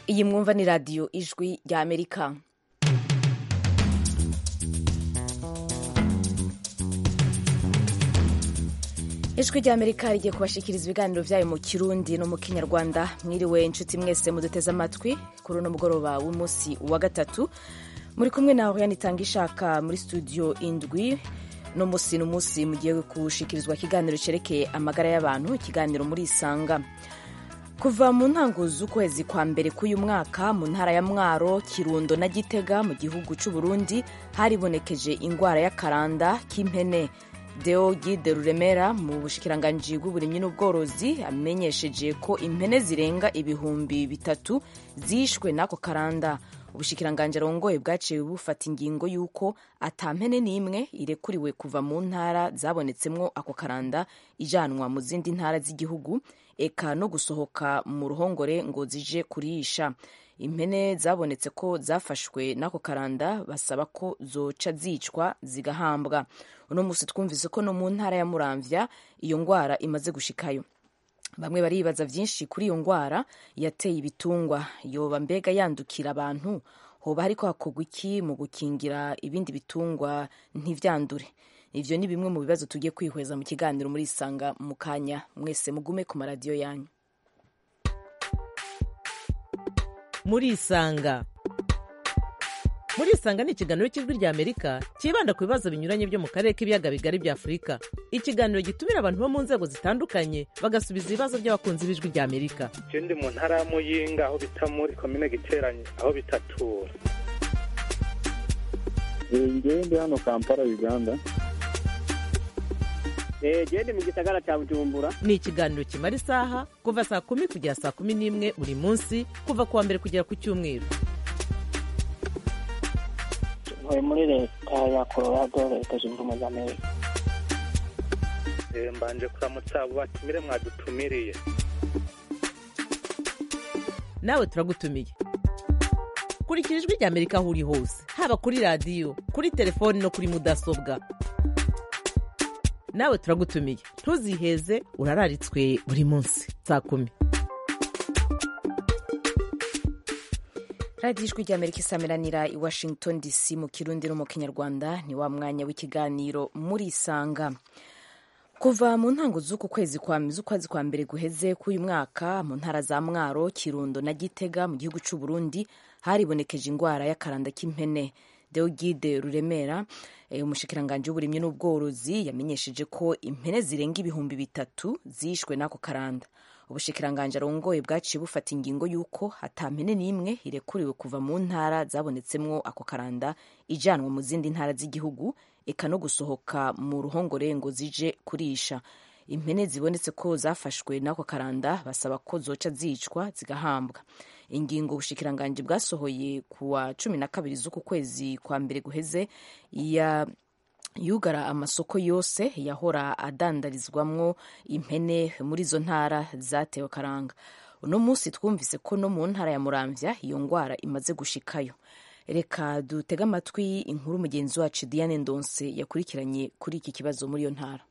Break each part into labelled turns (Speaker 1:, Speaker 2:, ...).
Speaker 1: iyi mwumva ni radiyo ijwi rya amerika ijwi rya amerika rigiye kubashikiriza ibiganiro byayo mu kirundi no mu kinyarwanda mwiriwe inshuti mwese muduteze amatwi kuri uno mugoroba w'umunsi wa gatatu muri kumwe na oriane itanga ishaka muri studio indwi no musi n'umunsi mugiye gushikirizwa ikiganiro cyerekeye amagara y'abantu ikiganiro muri isanga kuva mu ntango z'ukwezi kwa mbere k'uyu mwaka mu ntara ya mwaro kirundo na gitega mu gihugu cy'u burundi haribonekeje indwara y'akaranda k'impene deo gide ruremera mu bushikiranganji bw'uburimyi n'ubworozi amenyesheje ko impene zirenga ibihumbi bitatu zishwe n'ako karanda ubushikiranganji arongoye bwaciye bufata ingingo y'uko ata mpene n'imwe irekuriwe kuva mu ntara zabonetsemwo ako karanda ijanwa mu zindi ntara z'igihugu eka no gusohoka mu ruhongore ngo zije kurisha impene zabonetse ko zafashwe n'ako karanda basaba ko zoca zicwa zigahambwa uno musi twumvise ko no mu ntara ya muramvya iyo ngwara imaze gushikayo bamwe baribaza vyinshi kuri iyo ngwara yateye ibitungwa yoba mbega yandukira abantu hoba hariko hakorwa iki mu gukingira ibindi bitungwa ntivyandure ivyo ni bimwe mu bibazo tugiye kwihweza mu kiganiro muri isanga mu kanya mwese mugume ku maradiyo yanyu
Speaker 2: muri isanga muri isanga ni ikiganiro cy'ijwi rya amerika cyibanda ku bibazo binyuranye byo mu karere k'ibiyaga bigari bya afurika ikiganiro gitumira abantu bo mu nzego zitandukanye bagasubiza ibibazo by'abakunzi b'ijwi rya amerika
Speaker 3: ndi mu ntara ya muyinga aho bita muri komine giteranye aho bitatura
Speaker 4: ngewe ndi hano kampala uganda
Speaker 5: gende mu gisagara cya bujumbura
Speaker 2: ni ikiganiro kimara isaha kuva saa kumi kugera saa kumi n'imwe buri munsi kuva ku wa mbere kugera ku cyumweru
Speaker 5: ntuye muri leta ya colorado leta zunze ubumwe za amerika
Speaker 3: mbanje kuramutsa abo batumire mwadutumiriye
Speaker 2: nawe turagutumiye kurikira ijwi rya amerika aho uri hose haba kuri radiyo kuri telefoni no kuri mudasobwa nawe turagutumiye ntuziheze urararitswe buri munsi saa kumi
Speaker 1: radiyo ijwi rya amerika isamiranira i washington dc mu kirundi no mu kinyarwanda ni wa mwanya w'ikiganiro muri isanga kuva mu ntango z'uku kwezi kwa z'ukwezi kwa mbere guheze k'uyu mwaka mu ntara za mwaro kirundo na gitega mu gihugu cy'u burundi haribonekeje indwara y'akaranda k'impene deogide ruremera umushikiranganji w'uburimyi n'ubworozi yamenyesheje ko impene zirenga ibihumbi bitatu zishwe n'ako karanda ubushikiranganji arongoye bwaciye bufata ingingo y'uko ata mpene n'imwe irekuriwe kuva mu ntara zabonetsemwo ako karanda ijanwa mu zindi ntara z'igihugu eka no gusohoka mu ruhongore ngo zije kurisha impene zibonetse ko zafashwe n'ako karanda basaba ko zoca zicwa zigahambwa ingingo ubushikiranganji bwasohoye ku wa cumi na kabiri z'uku kwezi kwa mbere guheze ya yugara amasoko yose yahora adandarizwamwo impene muri izo ntara zatewe karanga uno munsi twumvise ko no mu ntara ya muramvya iyo ngwara imaze gushikayo reka dutege amatwi inkuru mugenzi wacu diane ndonse yakurikiranye kuri iki kibazo muri iyo ntara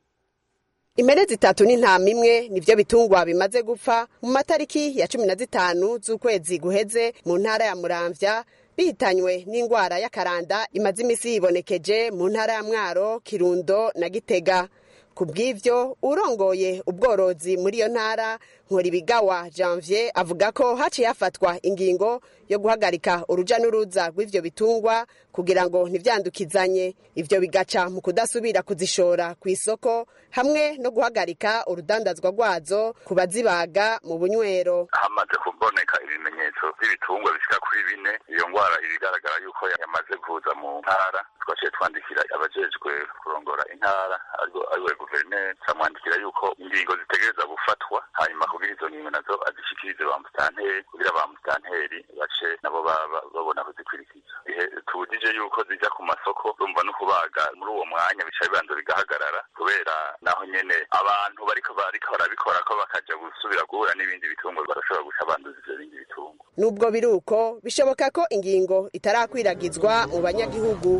Speaker 6: impene zitatu n'intama imwe nivyo bitungwa bimaze gupfa mu matariki ya cumi na zitanu z'ukwezi guheze mu ntara ya muramvya bihitanywe n'ingwara y'akaranda imaze imisi yibonekeje mu ntara ya mwaro kirundo na gitega ku bw'ivyo urongoye ubworozi muri iyo ntara nkoribigawa janvier avuga ko haciye hafatwa ingingo yo guhagarika uruja n'uruza rw'ivyo bitungwa kugira ngo ntivyandukizanye ivyo bigaca mu kudasubira kuzishora ku isoko hamwe no guhagarika urudandazwa rwazo ku bazibaga mu bunywero
Speaker 7: hamaze kuboneka ibimenyetso by'ibitungwa bishika kuri bine iyo ngwara ibigaragara yuko yamaze kuza mu ntara twaciye twandikira abajejwe kurongora intara ariwe guverineri turamwandikira yuko ingingo zitegereza gufatwa hanyuma kugira izo ngingo nazo azishikirize ba musitanteri kugira ba musitanteri bace nabo babona kuzikurikiza tubujije yuko zija ku masoko urumva no kubaga muri uwo mwanya bica bibanza bigahagarara kubera naho nyene abantu bariko bariko barabikora ko bakaja gusubira guhura n'ibindi bitungwa barashobora guca banduza ivyo bindi bitungwa
Speaker 6: nubwo biri uko bishoboka ko ingingo itarakwiragizwa mu banyagihugu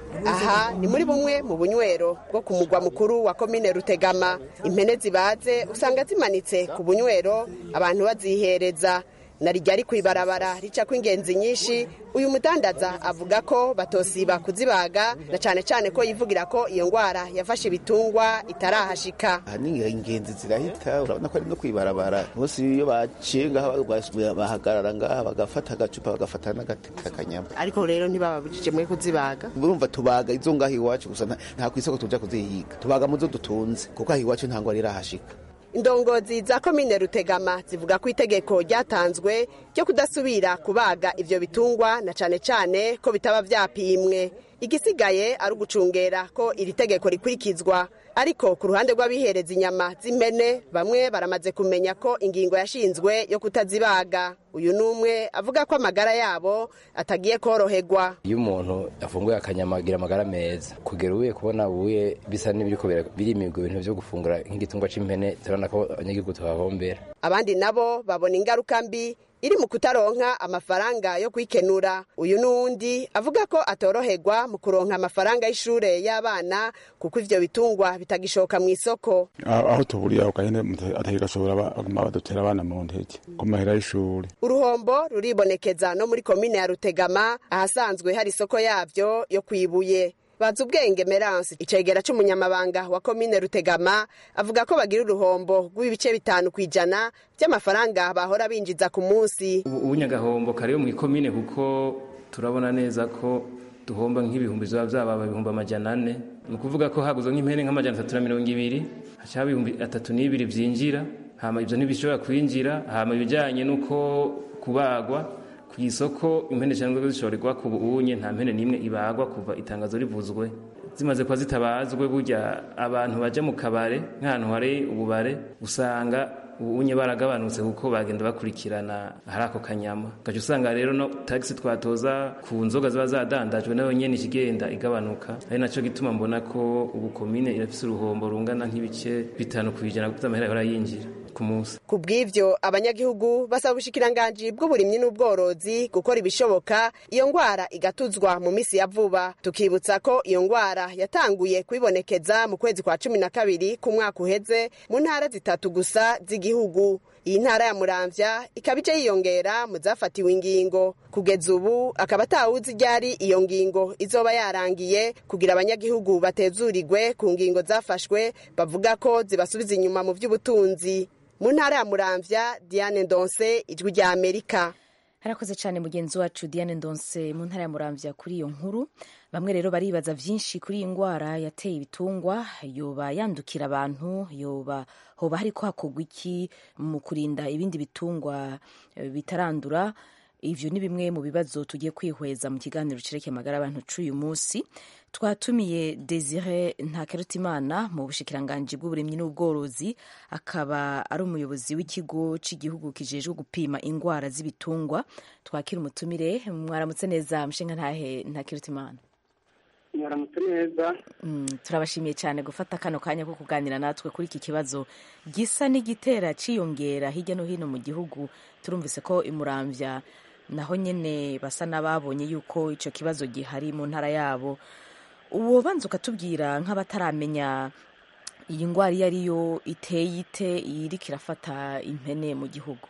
Speaker 6: aha ni muri bumwe mu bunywero bwo ku mugwa mukuru wa komine rutegama impene zibaze usanga zimanitse ku bunywero abantu bazihereza na rijya ku ibarabara rica ingenzi nyinshi uyu mudandaza avuga ko batosiba kuzibaga na cyane cyane ko yivugira ko iyo ndwara yafashe ibitungwa itarahashika
Speaker 8: aha ni ingenzi zirahita urabona ko ari no kwibarabara bose iyo baciye ngaha bahagarara ngaha bagafata agacupa bagafata n'agati k'akanyama
Speaker 6: ariko rero ntibababujije mwe kuzibaga
Speaker 8: urumva tubaga izo ngaho iwacu gusa nta ku isoko tuja kuzihiga tubaga mu zo dutunze kuko aha iwacu nta ngwara irahashika
Speaker 6: indongozi za komine rutegama zivuga ko itegeko ryatanzwe ryo kudasubira kubaga ivyo bitungwa na cane cane ko bitaba vyapimwe igisigaye ari ugucungera ko iri tegeko rikurikizwa ariko ku ruhande rw'abihereza inyama z'impene bamwe baramaze kumenya ko ingingo yashinzwe yo kutazibaga uyu n'umwe avuga ko amagara yabo atagiye koroherwa
Speaker 9: iyo umuntu afunguye akanyama agira amagara meza kugera ubuye kubona ubuye bisa n'ibiriko birimirwa ibintu vyo gufungura nk'igitungwa c'impene turabona ko abanyagihugu tuhahombera
Speaker 6: abandi nabo babona ingaruka mbi iri mu kutaronka amafaranga yo kwikenura uyu n'uwundi avuga ko atoroherwa mu kuronka amafaranga y'ishure y'abana kuko ivyo bitungwa bitagishoka mu isoko
Speaker 10: aho tuburiye ako gahene atagashobora baguma badutera abana mu ntege ku mahera y'ishuri
Speaker 6: uruhombo ruribonekeza no muri komine ya rutegama ahasanzwe hari isoko yavyo yo kwibuye bazi ubwenge meranse icegera c'umunyamabanga wa komine rutegama avuga ko bagira uruhombo rw'ibice bitanu ku ijana by'amafaranga bahora binjiza ku munsi
Speaker 11: ubunyagahombo kariyo mu ikomine kuko turabona neza ko duhomba nk'ibihumbi biba byababa ibihumbi amajana ane ni ukuvuga ko haguzwe nk'impene nk'amajana atatu na mirongo ibiri haca haba ibihumbi atatu n'ibiri byinjira hama ibyo ntibishobora kwinjira hama ibijyanye n'uko kubagwa ku isoko impene cyangwa zishorerwa ku buunye nta mpene n'imwe ibagwa kuva itangazo rivuzwe zimaze kuba zitabazwe burya abantu baje mu kabare nk'ahantu hari ububare usanga ubunye baragabanutse kuko bagenda bakurikirana hari ako kanyama gaca usanga rero no tagisi twatoza ku nzoga ziba zadandajwe nayo nyene ikigenda igabanuka ari naco gituma mbona ko ubu komine irafise uruhombo rungana nk'ibice bitanu kw'ijana vy'amahera yahora yinjira ku munsi
Speaker 6: ku bw'ivyo abanyagihugu basaba ubushikiranganji bw'uburimyi n'ubworozi gukora ibishoboka iyo ngwara igatuzwa mu misi ya vuba tukibutsa ko iyo ngwara yatanguye kwibonekeza mu kwezi kwa cumi na kabiri ku mwaka uheze mu ntara zitatu gusa z'igihugu iyi ntara ya muramvya ikaba ije yiyongera mu zafatiwe ingingo kugeza ubu akaba atawuzi ryari iyo ngingo izoba yarangiye kugira abanyagihugu batezurirwe ku ngingo zafashwe bavuga ko zibasubiza inyuma mu vy'ubutunzi mu ntara ya muramvya diane ndonse ijwi rya amerika
Speaker 1: harakoze cyane mugenzi wacu diane ndonse mu ntara ya muramvya kuri iyo nkuru bamwe rero baribaza vyinshi kuri iyi ngwara yateye ibitungwa yoba yandukira abantu yoba hoba hariko hakorwa iki mu kurinda ibindi bitungwa bitarandura ivyo ni bimwe mu bibazo tugiye kwihweza mu kiganiro cireke magara abantu c'uyu munsi twatumiye desire ntakerutimana mu bushikiranganji bw'uburimyi n'ubworozi akaba ari umuyobozi w'ikigo cy'igihugu kijejwe gupima ingwara z'ibitungwa twakira umutumire mwaramutse neza mshinga ntahe ntakerutimana
Speaker 3: mwaramutse neza
Speaker 1: turabashimiye cyane gufata kano kanya ko kuganira natwe kuri iki kibazo gisa n'igitera ciyongera hirya no hino mu gihugu turumvise ko imuramvya naho nyene basa n'ababonye yuko ico kibazo gihari mu ntara yabo uwo banza ukatubwira nk'abataramenya iyi ndwara iyo ariyo iteye ite iriko irafata impene mu gihugu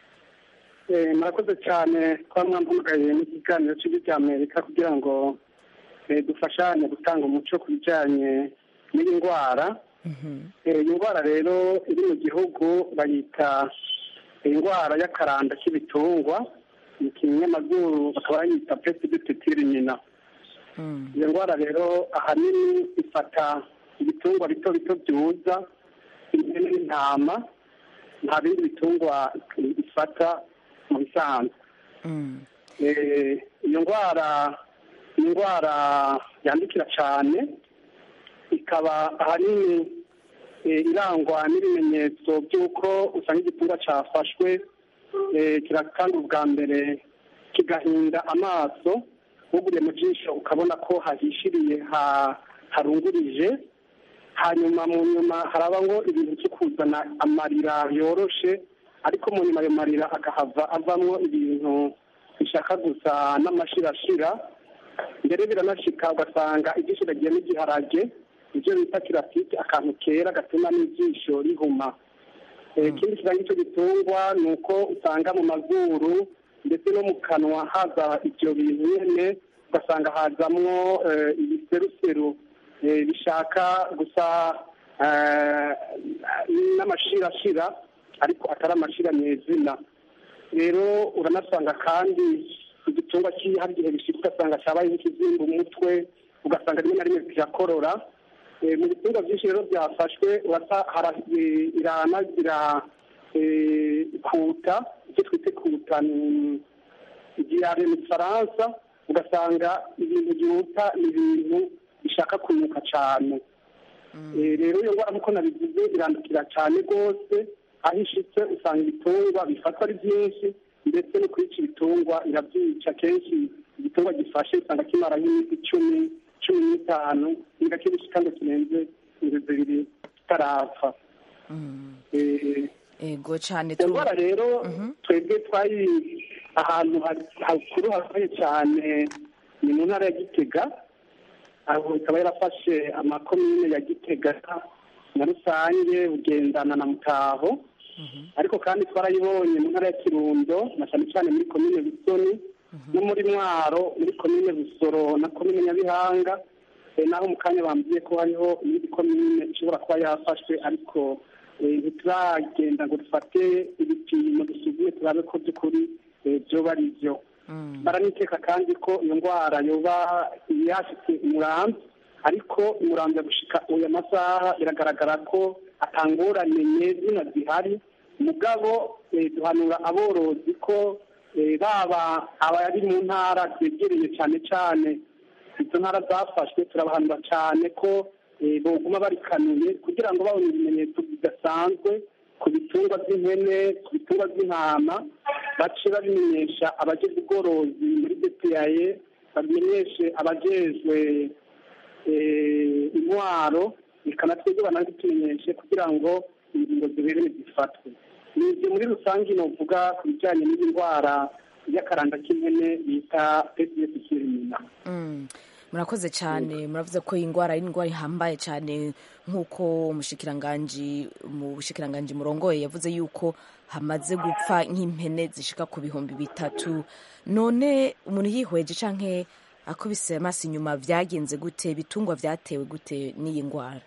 Speaker 3: murakoze cyane kuba mwampamagaye n'ikiganiro cy'igihugu cya amerika kugira ngo dufashanye gutanga umuco ku bijyanye n'iyi ndwara iyi ndwara rero iri mu gihugu bayita indwara y'akaranda k'ibitungwa mu kinyamazuru bakaba bayita pesibititiri nyina iyo ndwara rero ahanini ifata ibitungwa bito bito byuza impene n'intama nta bindi bitungwa ifata mu bisanzwe iyo ndwara ni indwara yandikira cyane ikaba ahanini irangwa n'ibimenyetso by'uko usanga igitungwa cyafashwe kirakanga ubwa mbere kigahinda amaso uguriye mu jisho ukabona ko hahishiriye harungurije hanyuma mu nyuma haraba ngo ibintu byo kuzana amarira yoroshe ariko mu nyuma ayo marira akahava avamo ibintu bishaka gusa n'amashirashira mbere biranashika ugasanga ijisho riragiye n'igiharage ibyo bita kirafite akantu kera gatuma n'ijisho rihuma ikindi kiranga icyo gitungwa ni uko usanga mu mazuru ndetse no mu kanwa haza ibyo bintu nyine ugasanga hazamwo ibiseruseru bishaka gusa n'amashirashira ariko atari amashira nyezina rero uranasanga kandi igitungwa hari igihe bishika ugasanga cyabaye nk'ikizimba umutwe ugasanga rimwe na rimwe kirakorora mu bitungwa byinshi rero byafashwe irana ikuta icyo twita ikuta ni igihare mu gifaransa ugasanga ibintu byihuta ni ibintu bishaka kunuka cyane rero iyo ndwara nk'uko nabivuze irandukira cyane rwose aho ishitse usanga ibitungwa bifatwa ari byinshi ndetse no kwica ibitungwa irabyica kenshi igitungwa gifashe usanga kimara nk'iminsi icumi cumi n'itanu niba kibishika ngo kirenze inzu zibiri kitarapfa
Speaker 1: ego cyane
Speaker 3: iyo ndwara rero twebwe twari ahantu hakuru hakomeye cyane ni mu ntara ya gitega aho ikaba yarafashe amakomine ya gitega na rusange bugendana na mutaho ariko kandi twarayibonye mu ntara ya kirundo na cyane cyane muri komine bisoni no muri mwaro muri komine busoro na komine nyabihanga naho mu kanya bambwiye ko hariho iyindi komine ishobora kuba yafashwe ariko ntituragenda ngo dufate ibipimo dusuzume turabe ko by'ukuri byoba ari byo baraniteka kandi ko iyo ndwara yoba yashitse umurambi ariko umurambi gushika uyu masaha biragaragara ko atangorane nyezina zihari mugabo duhanura aborozi ko baba abari mu ntara zegereye cyane cyane izo ntara zafashwe turabahanura cyane ko boguma barikanuye kugira ngo babone ibimenyetso bidasanzwe ku bitungwa by'impene ku bitungwa by'intama bace babimenyesha abajejwe ubworozi muri bpaye babimenyeshe abajejwe intwaro bikanatwebwe banabitumenyeshe kugira ngo ingingo zibereye zifatwe ni ibyo muri rusange novuga ku bijyanye n'iyi ndwara y'akaranda k'impene bita psds kirimina
Speaker 1: murakoze cyane muravuze ko iyi ndwara ari indwara ihambaye cyane nk'uko umushikiranganji mu bushikiranganji murongoye yavuze yuko hamaze gupfa nk'impene zishika ku bihumbi bitatu none umuntu yihweje canke akubise amaso inyuma byagenze gute ibitungwa byatewe gute n'iyi ndwara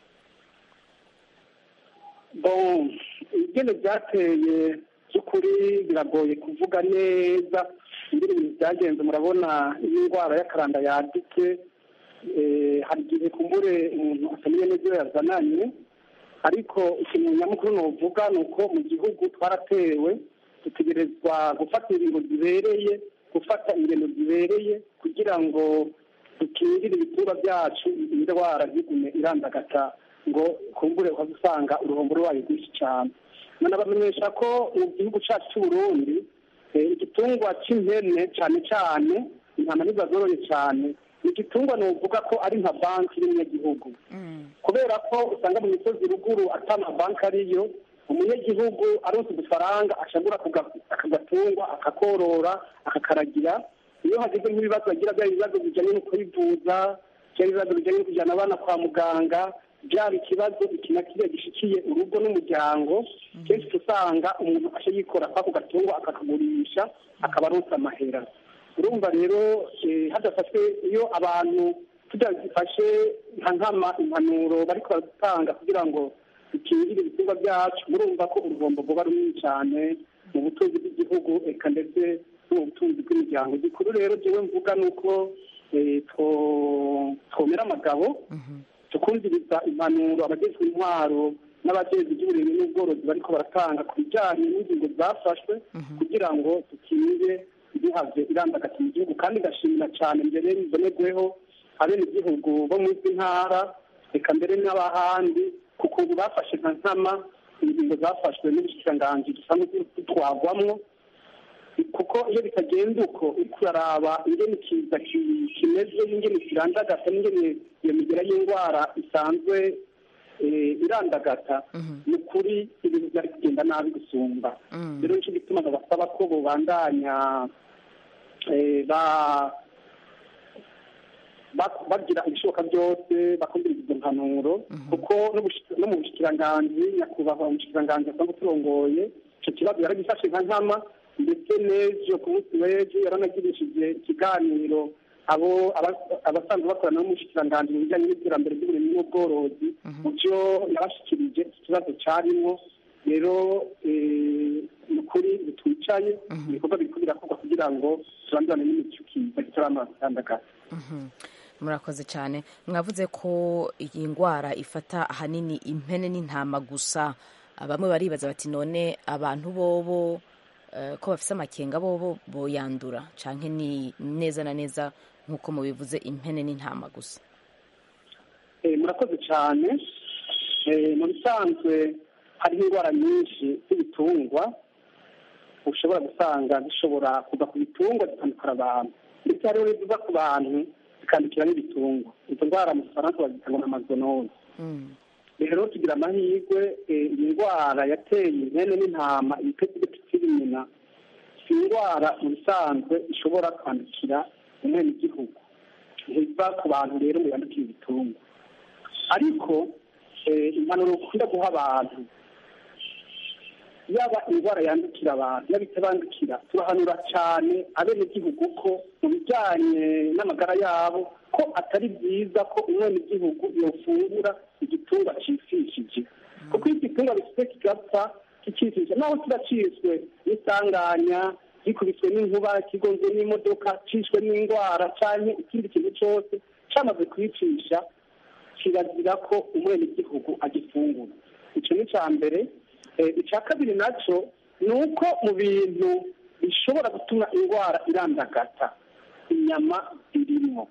Speaker 3: bon ingene byateye by'ukuri biragoye kuvuga neza ingene ibintu byagenze murabona iyo indwara y'akaranda yadutse hari igihe kumbure umuntu atamenye neza iyo yazananye ariko ikintu nyamukuru nuvuga ni uko mu gihugu twaratewe dutegerezwa gufata ingingo zibereye gufata ingendo zibereye kugira ngo dukingire ibitungwa byacu indwara ntigume irandagata ngo kumbure ukazusanga uruhombo rwayo rwinshi cyane nanabamenyesha ko mu gihugu cyacu cy'uburundi igitungwa cy'impene cyane cyane intama ntizazoroye cyane ni igitungwa nuvuga ko ari nka banki y'umunyagihugu kubera ko usanga mu misozi ruguru atari banki ariyo umunyagihugu aronse udufaranga ashagura akagatungwa akakorora akakaragira iyo hageze nk'ibibazo agira byaba ibibazo bijyanye no kwivuza cyangwa ibibazo bijyanye no kujyana abana kwa muganga byaba ikibazo iki na kiriya gishikiye urugo n'umuryango kenshi usanga umuntu asha yikora kwako gatungwa akakagurisha akaba aronse amahera urumva rero hadafashwe iyo abantu tudafashe nka nkama impanuro bariko baratanga kugira ngo dukingire ibitungwa byacu murumva ko uruhombo rwoba runini cyane mu butunzi bw'igihugu eka ndetse no mu butunzi bw'imiryango gikuru rero jewe mvuga ni uko twomera amagabo tukumviriza impanuro abagezwe intwaro n'abajejwe iby'uburimyi n'ubworozi bariko baratanga ku bijyanye n'ingingo zafashwe kugira ngo dukingire ntihave irandagata mu gihugu kandi igashimira cyane mbere bibonerweho abenegihugu bo mu izi ntara reka mbere n'abahandi kuko ubu bafashe nka nkama ingingo zafashwe n'ubushikiranganji dusanzwe dutwagwamwo kuko iyo bitagenda uko uriko uraraba ingene ikiza kimeze n'ingene kirandagata n'ingene iyo migera y'indwara isanzwe irandagata ni ukuri ibintu byari kugenda nabi gusumba rero nicyo gituma basaba ko bubandanya ba- bagira ibishoboka byose bakumviriza izo mpanuro kuko n'ubushi- no mu bushikiranganji nyakubahwa umushikiranganji asanzwe turongoye icyo kibazo yaragifashe nka nkama ndetse n'ejo ku munsi w'ejo yaranagirishije ikiganiro abo aba- abasanzwe bakorana n'umushikiranganji mu bijyanye n'iterambere ry'uburimyi n'ubworozi mu byo yabashikirije iki kibazo cyarimo rero eh, ni ukuri bitwicaye ibikorwa biriko birakorwa kugira ngo turandurane n'imicukiza kitaramatandagara
Speaker 1: murakoze cyane mwavuze ko iyi ndwara ifata ahanini impene n'intama gusa bamwe baribaza bati none abantu bobo eh, ko bafise amakenga bobo boyandura canke ni neza na neza nk'uko mubivuze impene n'intama gusa
Speaker 3: Eh, murakoze cyane Eh, mu bisanzwe hariho indwara nyinshi z'ibitungwa ushobora gusanga zishobora kuva ku bitungwa zitandukira abantu ndetse hariho n'iziva ku bantu zikandukira n'ibitungwa izo ndwara mu gifaransa bazitanga na mazonose rero tugira amahirwe eh, iyi ndwara yateye impene n'intama ibipeti by'imina si indwara mu bisanzwe ishobora kwandukira umwene igihugu ntiva ku bantu rero ngo yandukire ibitungwa ariko eh, impanuro ukunda guha abantu yaba indwara yandukira abantu yaba itabandukira turahanura cyane abenegihugu ko mu bijyanye n'amagara yabo ko atari byiza ko umwenegihugu yofungura igitungwa cifishije kuko iyo igitungwa bifite kigapfa kicishije naho kiba ciswe n'isanganya gikubiswe n'inkuba kigonzwe n'imodoka cishwe n'indwara canke ikindi kintu cose camaze kwicisha kirazira ko umwenegihugu agifungura ico ni ca mbere Eh, icya kabiri nacyo ni uko mu bintu bishobora gutuma indwara irandagata inyama irimo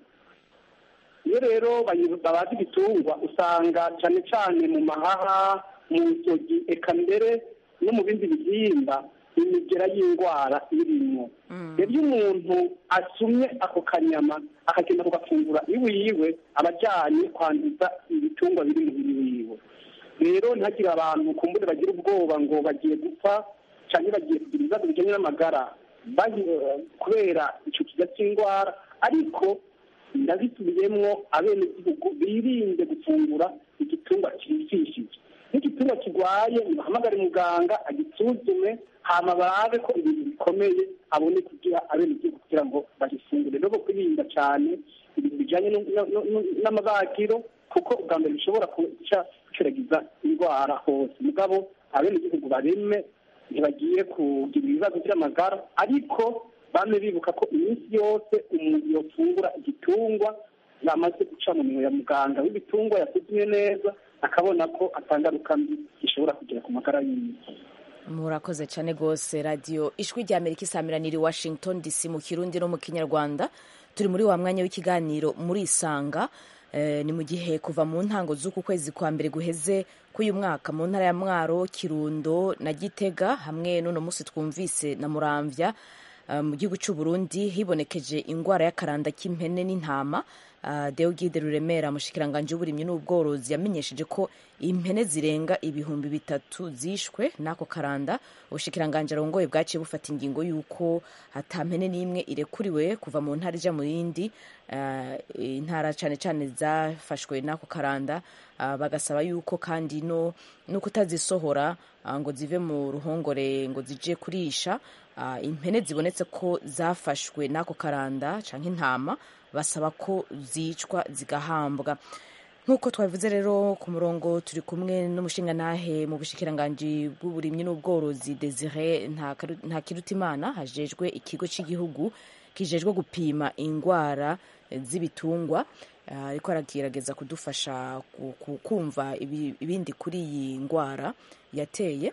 Speaker 3: iyo rero bayi- babaza ibitungwa usanga cyane cyane mu mahaha mu nzogi eka mbere no mu bindi bihimba imigera y'indwara irimo rero iyo umuntu asumye ako kanyama akagenda kugafungura iwe yiwe aba ajyanye kwanduza ibitungwa biri mu mubiri wiwe rero ntihagire abantu kumbure bagira ubwoba ngo bagiye gupfa cyangwa bagiye kugira ibibazo bijyanye n'amagara bahi- kubera icyo kiza cy'indwara ariko ndabisubiyemwo abenegihugu birinde gufungura igitungwa cyifishije n'igitungwa kirwaye bahamagare muganga agisuzume hama barabe ko ibintu bikomeye abone kugira abenegihugu kugira ngo bagifungure rero kwirinda cyane ibintu bijyanye no- no- no- no- n'amabagiro kuko ubwa mbere bishobora guca guceragiza indwara hose mugabo abenegihugu bareme ntibagiye kugira ibibazo by'amagara ariko bame bibuka ko iminsi yose umuntu yofungura igitungwa yamaze guca mu minwe ya muganga w'ibitungwa yasuzumye neza akabona ko atangaruka mbi gishobora kugira ku magara yiwe
Speaker 1: murakoze cyane rwose radiyo ijwi rya amerika isamiraniye i washington dc mu kirundi no mu kinyarwanda turi muri wa mwanya w'ikiganiro muri isanga Eh, ni mu gihe kuva mu ntango z'uku kwezi kwa mbere guheze k'uyu mwaka mu ntara ya mwaro kirundo na gitega hamwe n'uno munsi twumvise na muramvya eh, mu gihugu cy'u burundi hibonekeje indwara y'akaranda k'impene n'intama Uh, Deogide Ruremera mushikiranganje w'uburimyi n'ubworozi yamenyesheje ko impene zirenga ibihumbi bitatu zishwe n'ako karanda ubushikiranganje arongoye bwaciye bufata ingingo y'uko hata mpene n'imwe irekuriwe kuva mu ntara ija mu yindi uh, intara cane cane zafashwe n'ako karanda uh, bagasaba yuko kandi no no kutazisohora uh, ngo zive mu ruhongore ngo zije kurisha uh, impene zibonetse ko zafashwe n'ako karanda canke intama basaba ko zicwa zigahambwa nk'uko twabivuze rero ku murongo turi kumwe n'umushingantahe mu bushikiranganji bw'uburimyi n'ubworozi desire nta kirutimana hajejwe ikigo cy'igihugu kijejwe gupima indwara z'ibitungwa ariko aragerageza kudufasha kumva ibindi kuri iyi ndwara yateye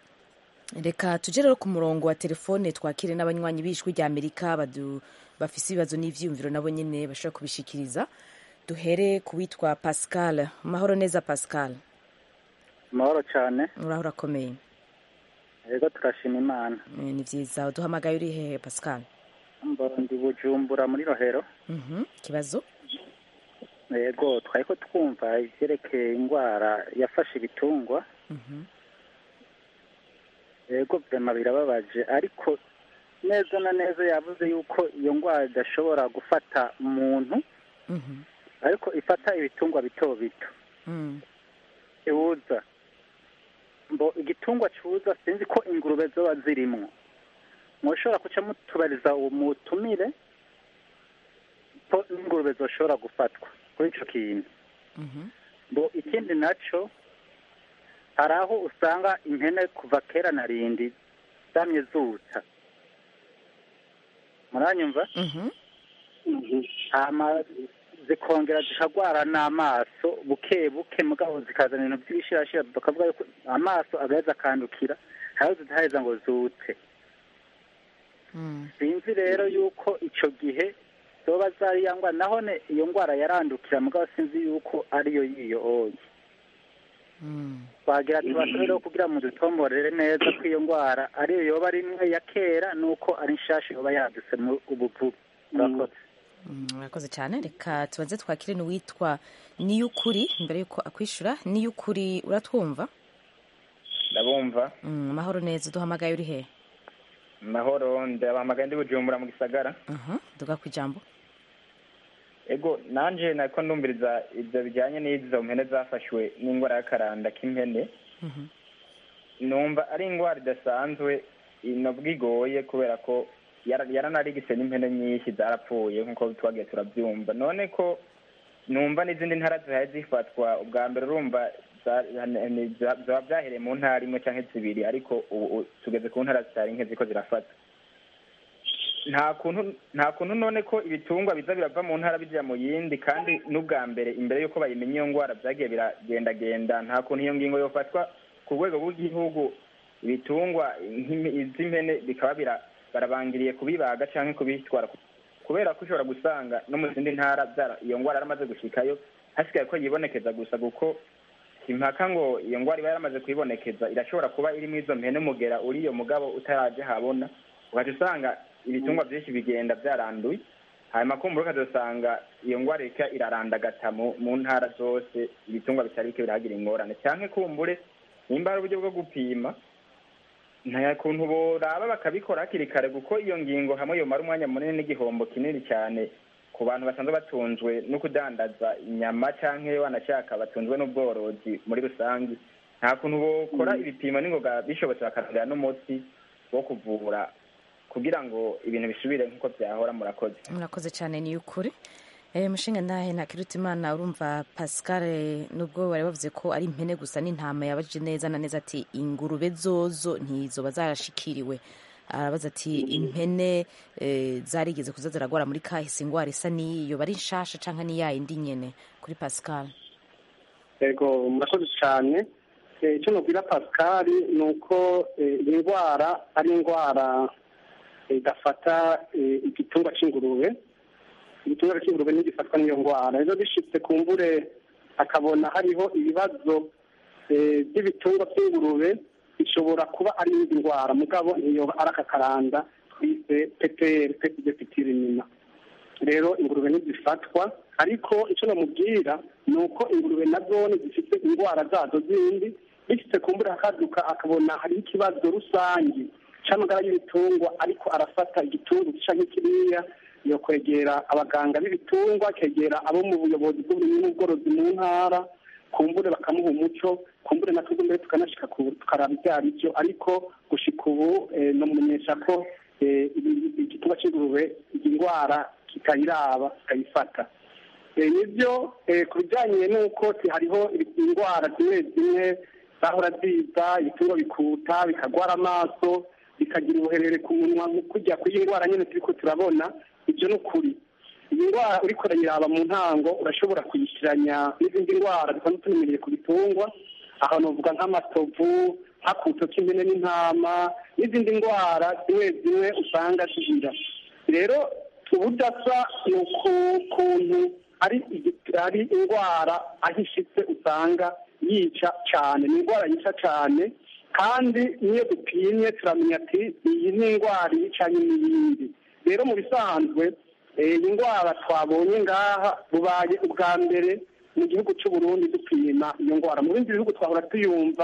Speaker 1: reka tujye rero ku murongo wa telefone twakire n'abanywanyi b'ijwi rya amerika bafise ibibazo n'ivyiyumviro nabo nyene bashobora kubishikiriza duhere ku witwa pascal mahoro neza pascal
Speaker 12: mahoro cyane
Speaker 1: uraho urakomeye
Speaker 12: yego turashima imana
Speaker 1: ni vyiza uduhamagaye uri hehe pascal
Speaker 12: ndi bujumbura muri rohero
Speaker 1: ikibazo
Speaker 12: yego twari ko twumva ivyerekeye indwara yafashe ibitungwa yego vyema birababaje ariko neza na neza yavuze yuko iyo ndwara idashobora gufata umuntu ariko ifata ibitungwa bito bito iwuza mbo igitungwa cuza sinzi ko ingurube zoba zirimwo mushobora kuca mutubariza uwo mutumire ko n'ingurube zoshobora gufatwa kuri ico kintu mbo ikindi naco hari aho usanga impene kuva kera na rindi zamye zuta muranyumva hama zikongera zikagwara n'amaso buke buke mugabo zikazana ibintu by'ibishirashira bakavuga yuko amaso agaheza akandukira hariho zidaheza ngo zute sinzi rero yuko ico gihe zoba zari ya ngwara nahone iyo ngwara yarandukira mugabo sinzi yuko ariyo yiyo oyi twagira tubasubire kugira ngo dutomborere neza ko iyo ngwara ariyo yoba ari imwe ya kera nuko ari nshasha yoba yadutse mu ubuvuzi murakoze
Speaker 1: murakoze cyane reka tubanze twakire n'uwitwa niyukuri mbere yuko akwishyura niyukuri uratwumva
Speaker 13: ndabumva
Speaker 1: Mm, amahoro neza uduhamagaye uri he
Speaker 13: mahoro ndabahamagaye ndi bujumbura mu gisagara
Speaker 1: duga ku ijambo
Speaker 13: ego nanje nako ndumviriza ibyo bijyanye n'izo mpene zafashwe n'indwara y'akaranda k'impene numva ari indwara idasanzwe inobwa igoye kubera ko yara- yaranarigise n'impene nyinshi zarapfuye nk'uko twagiye turabyumva none ko numva n'izindi ntara zihaye zifatwa ubwa mbere urumva za- ni- za- zaba byahereye mu ntara imwe cyangwa zibiri ariko ubu ubu tugeze ku ntara zitari nke ziko zirafata nta kuntu nta kuntu none ko ibitungwa biza birava mu ntara bijya mu yindi kandi n'ubwa mbere imbere y'uko bayimenya iyo ndwara byagiye biragendagenda nta kuntu iyo ngingo yofatwa ku rwego rw'igihugu ibitungwa nk'imi- iz'impene bikaba bira- barabangiriye kubibaga cyangwa kubitwara ku- kubera ko ushobora gusanga no mu zindi ntara byara- iyo ndwara yaramaze gushikayo hasigaye ko yibonekeza gusa kuko impaka ngo iyo ndwara iba yaramaze kuyibonekeza irashobora kuba irimo izo mpene umugera uri iyo mugabo utaraje habona ugaca usanga ibitungwa byinshi bigenda byaranduye hanyuma kumbura ukazasanga iyo ndwara irika irarandagata mu mu ntara zose ibitungwa bitari bike birahagira ingorane cyangwa kumbure nimba ari uburyo bwo gupima nta kuntu boraba bakabikora hakiri kare kuko iyo ngingo hamwe yomara umwanya munini n'igihombo kinini cyane ku bantu basanzwe batunzwe no kudandaza inyama cyangwa wanashaka batunzwe n'ubworozi muri rusange nta kuntu bokora ibipimo n'ingoga bishobotse bakarondera n'umuti wo kuvura kugira ngo ibintu bisubire nk'uko byahora murakoze
Speaker 1: murakoze cyane ni ukuri Eh, mushinga ndahe ntakiruta imana urumva pascal eh, nubwo bari bavuze ko ari impene gusa n'intama yabajije neza na neza ati ingurube zozo ntizoba zarashikiriwe arabaza ati impene eh, zarigeze kuza ziragwara muri kahise ingwara isa n'iyo bari nshasha canke ni yayindi nyene kuri pascal
Speaker 3: yego murakoze cyane Eh, icyo nubwira pascal ni uko eh, iyi ndwara ari indwara eh, idafata eh, igitungwa cy'ingurube igitungwa cy'ingurube ntigifatwa n'iyo ndwara rero bishitse ku mbure akabona hariho ibibazo eh, by'ibitungwa by'ingurube bishobora kuba ari iyindi ndwara mugabo ntiyo ari aka karanda twise peperi peti de pitiri nyina rero ingurube ntizifatwa ariko icyo namubwira ni uko ingurube na zone zifite indwara zazo zindi bifite ku mbura hakaduka akabona hariho ikibazo rusange cy'amagara y'ibitungwa ariko arafata igitungwa gica nk'ikiriya yo kwegera abaganga b'ibitungwa akegera abo mu buyobozi bw'uburimyi n'ubworozi mu ntara kumbure bakamuha umuco kumbure natwe mbere tukanashika ku- tukaraba ibyo ari byo ariko gushika ubu eh, nomumenyesha ko eh, ibi- igitungwa cy'ingurube iyi ndwara kitayiraba kitayifata Eh, nibyo eh, ku bijyanye n'uko si hariho indwara zimwe zimwe zahora ziza ibitungwa bikuta bikagwara amaso bikagira ubuherere ku munwa mu kujya ku ndwara nyine turi ko turabona ibyo ni ukuri iyi ndwara uriko urayiraba mu ntango urashobora kuyishyiranya n'izindi ndwara dusanzwe tumenyereye ku bitungwa aho novuga nk'amatovu nk'akuto k'impene n'intama n'izindi ndwara zimwe zimwe usanga zigira rero ubudasa ni ukuntu ari igi- ari indwara aho ishitse usanga yica cyane ni indwara yica cyane kandi niyo dupimye turamenya ati iyi ni indwara yicanye n'iyindi rero mu bisanzwe eh, iyi ndwara twabonye ngaha bubaye ubwa mbere mu gihugu cy'u Burundi dupima iyo ndwara mu bindi bihugu twahora tuyumva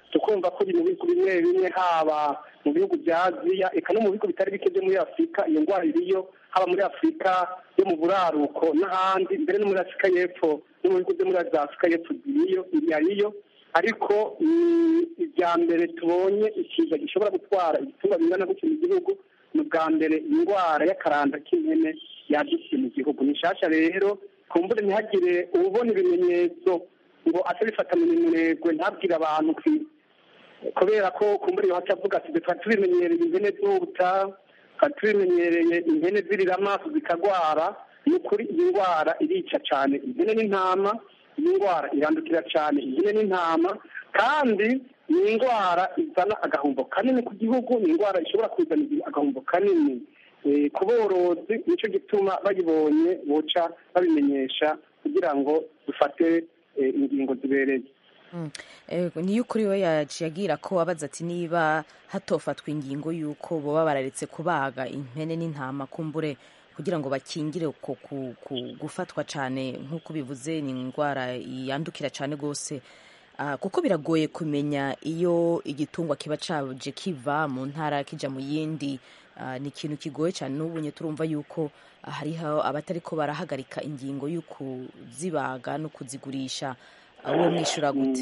Speaker 3: tukumva ko mu bihugu bimwe bimwe haba mu bihugu bya aziya eka no mu bihugu bitari bike byo muri afurika iyo ndwara iriyo haba muri afurika yo mu buraruko n'ahandi mbere no muri afurika y'epfo no mu bihugu byo muri za afurika y'epfo iriyo iriyo ariko ibya mbere tubonye ikiza gishobora gutwara ibitungwa bingana gutyo mu gihugu ni ubwa mbere indwara y'akaranda k'impene yadutse mu gihugu ni nshyashya rero kumbure ntihagire ubona ibimenyetso ngo atabifata mu minurego ntabwire abantu kubera ko kumbure yohaca avuga ati twari tubimenyereye impene zuta twari tubimenyereye impene zirira amaso zikagwara ni ukuri iyi ndwara irica cyane impene n'intama iyi ndwara irandukira cyane impene n'intama kandi ni indwara izana agahombo kanini ku gihugu ni indwara ishobora kuzana agahombo kanini ku borozi nicyo gituma bayibonye boca babimenyesha kugira ngo dufate ingingo zibereye
Speaker 1: niyo ukuri we yaciye agira ko abaza ati niba hatofatwa ingingo y'uko baba bararetse kubaga impene n'intama kumbure kugira ngo bakingire uko gufatwa cyane nk'uko bivuze ni indwara yandukira cyane rwose kuko biragoye kumenya iyo igitungwa kiba caje kiva mu ntara kijya mu yindi ni ikintu kigoye cyane n'ubunye turumva yuko hariho abatari ko barahagarika ingingo yo kuzibaga no kuzigurisha uwo mwishyura gute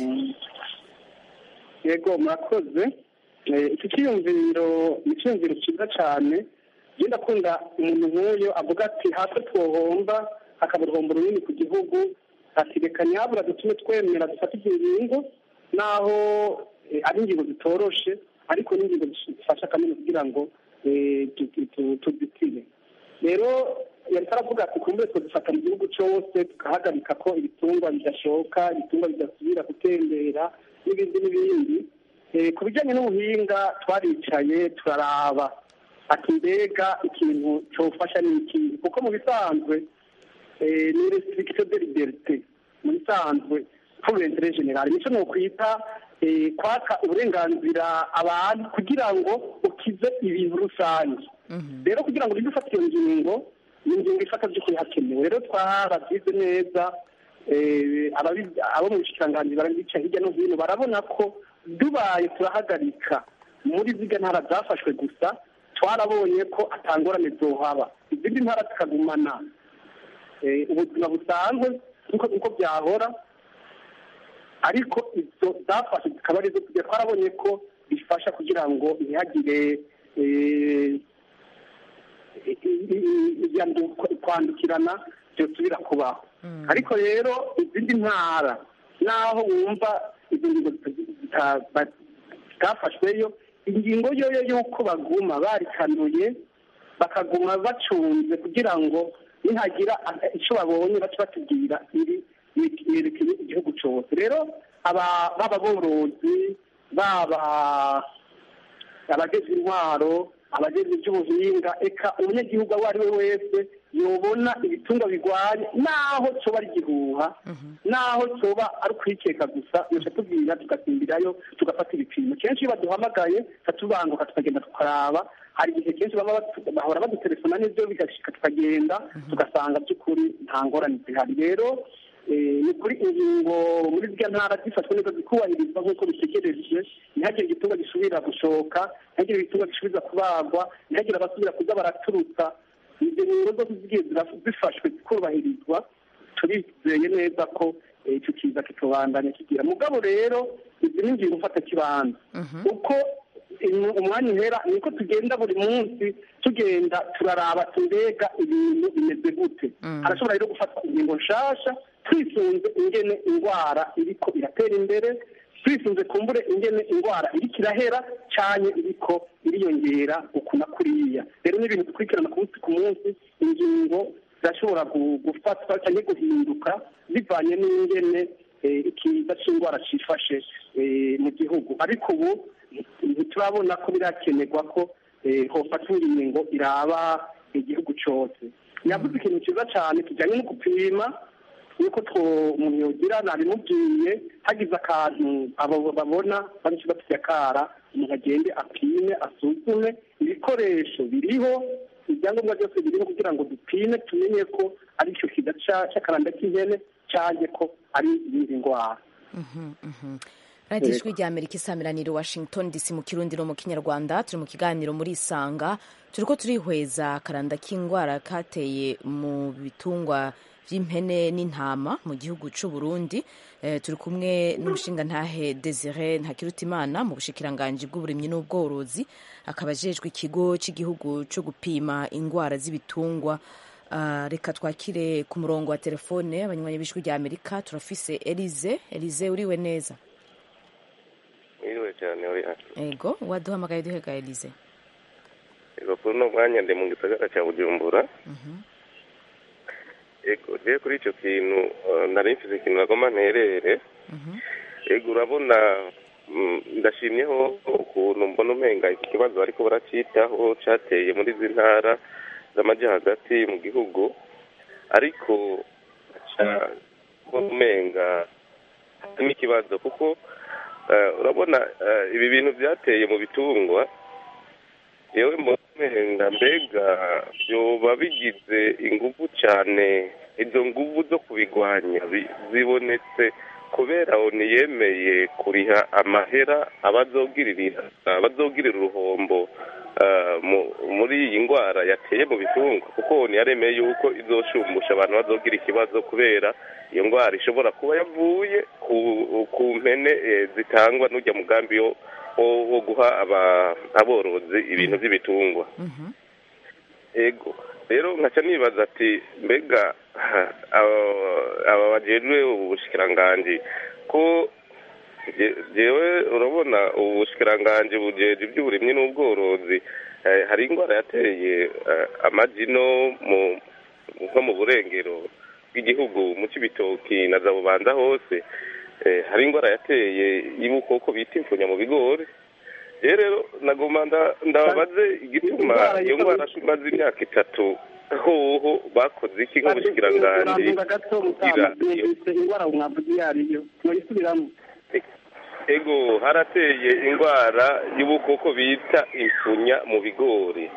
Speaker 3: yego murakoze iki cyiyumviro ni icyiyumviro cyiza cyane ngenda akunda umuntu nk'uyu avuga ati hasi twohomba hakaba uruhombo runini ku gihugu ati reka nyabura dutume twemera dufate ingingo naho ari ingingo zitoroshe ariko n'ingingo zifasha kanini kugira ngo tuzitire rero yari aravuga ati kumbure dufata mu gihugu cyose tugahagarika ko ibitungwa bidashoka ibitungwa bidasubira gutembera n'ibindi n'ibindi ku bijyanye n'ubuhinga twaricaye turaraba ati mbega ikintu cyofasha ni iki kuko mu bisanzwe ni restriction de liberté mu bisanzwe pour l'intérêt général nicyo ni ukwita kwaka uburenganzira abantu kugira ngo ukize ibintu rusange rero kugira ngo ujye ufata iyo ngingo ni ingingo ifata by'ukuri hakenewe rero twarabyize neza abo mu bushikiranganji barabica hirya no hino barabona ko dubaye turahagarika muri ziga ntara zafashwe gusa twarabonye ko atangorane zohaba izindi ntara zikagumana ubuzima busanzwe nk'uko byahora ariko izo zafashe zikaba arizo tugiye twarabonye ko bifasha kugira ngo ntihagire kwandukirana byosubira kubaho ariko rero izindi ntara naho wumva izo ngingo zitafashweyo ingingo yoyo y'uko baguma barikanuye bakaguma bacunze kugira ngo nihagira icyo babonye bace batubwira iri yerekeye igihugu cyose rero baba borozi baba abageze intwaro abageze iby'ubuhinga eka umunyagihugu uwo ari we wese yobona ibitungwa bigwaye naho cyoba ari igihuha naho cyoba ari ukwikeka gusa yose tubwira tugasimbirayo tugafata ibipimo kenshi iyo baduhamagaye tubanguka tukagenda tukaraba hari igihe kenshi bahora badutelefona n'ibyo bigashika tukagenda tugasanga by'ukuri nta ngorane zihari rero ni kuri ingingo muri ziriya ntara zifashwe neza zikubahirizwa nk'uko bitegereje ntihagire igitungwa gisubira gushoka ntihagire igitungwa gisubira kubagwa ntihagire abasubira kuza baraturutsa izo ngingo zose zigiye zifashwe zikubahirizwa turizeye neza ko icyo kiza kitubandanya kigira mugabo rero izi ni ingingo ufata kibanza uko umwanya uhera niko tugenda buri munsi tugenda turaraba tumbega ibintu bimeze gute harashobora rero gufata ingingo nshasha twisunze ingene indwara iriko iratera imbere twisunze kumbure ingene indwara iriko irahera cyane iriko iriyongera uku na kuriya rero ni ibintu dukurikirana ku munsi ku munsi ingingo zirashobora gufatwa cyangwa guhinduka bivanye n'ingene ikiza cy'indwara cyifashe mu gihugu ariko ubu ntiturabona ko birakenerwa ko hofatwa ingingo iraba igihugu cyose yavuze ikintu cyiza cyane kijyanye no gupima yuko umuntu yogira nabimubwiye hagize akantu abo babona benshi bafite akara umuntu agende apime asuzume ibikoresho biriho ibyangombwa byose biriho kugira ngo dupime tumenye ko ari icyo kiza cy'akaranda k'ihene cyangwa ko ari iyindi ndwara
Speaker 1: radiyo
Speaker 3: Yego.
Speaker 1: ijwi rya amerika isamiraniro washington dc mu kirundi no mu kinyarwanda turi mu kiganiro muri isanga turi ko turihweza akaranda k'indwara kateye mu bitungwa by'impene n'intama mu gihugu cy'u burundi eh, turi kumwe n'umushingantahe desire ntakirutimana mu bushikiranganji bw'uburimyi n'ubworozi akaba ajejwe ikigo cy'igihugu cyo gupima indwara z'ibitungwa Ah, reka twakire ku murongo wa telefone abanywanyi b'ijwi rya amerika turafise elize elize uriwe neza
Speaker 14: Mwiriwe cyane uri hano.
Speaker 1: ego waduhamagaye duhega elize
Speaker 14: Ego kuri uno mwanya ndi mu gisagara cya Bujumbura. Ego je kuri ico kintu eh, nari mfise ikintu nagomba nterere. Ego urabona mm, ndashimyeho ukuntu mbona umenga iki kibazo ariko baracitaho cateye muri izi ntara z'amaja hagati mu gihugu ariko ca mbona umenga harimo ikibazo kuko eh, urabona eh, ibi bintu byateye mu bitungwa yewe mbona mbega byoba bigize ingufu cyane izo nguvu zo kubigwanya bi- zibonetse kubera oni yemeye kuriha amahera abazogirira abazogirira uruhombo ah, mu- muri iyi ndwara yateye mu bitungwa kuko oni yaremeye yuko izoshumbusha abantu bazogira ikibazo kubera iyo ndwara ishobora kuba yavuye ku, ku mpene eh, zitangwa n'ujya mugambi wo wo- wo guha aba- aborozi ibintu by'ibitungwa ego rero nkaca nibaza ati mbega ha, aba- aba bajejwe ubushikiranganji ko je- jewe urabona ubushikiranganji bujeje iby'uburimyi n'ubworozi eh, hari indwara yateye eh, amagi no mu nko mu burengero bw'igihugu mu cibitoki na za bubanza hose eh, hari indwara yateye y'ubukoko bita imfunya mu bigori rero rero nagoma nda- ndababaze igituma
Speaker 3: Indwara
Speaker 14: iyo
Speaker 3: yitwa
Speaker 14: ndwara imaze imyaka itatu hoho bakoze iki nk'ubushikiranganji
Speaker 3: urambuga gato
Speaker 14: kugira
Speaker 3: mutama numvise indwara mwavuze iyo ariyo muyisubiramo
Speaker 14: ego harateye indwara y'ubukoko bita imfunya mu bigori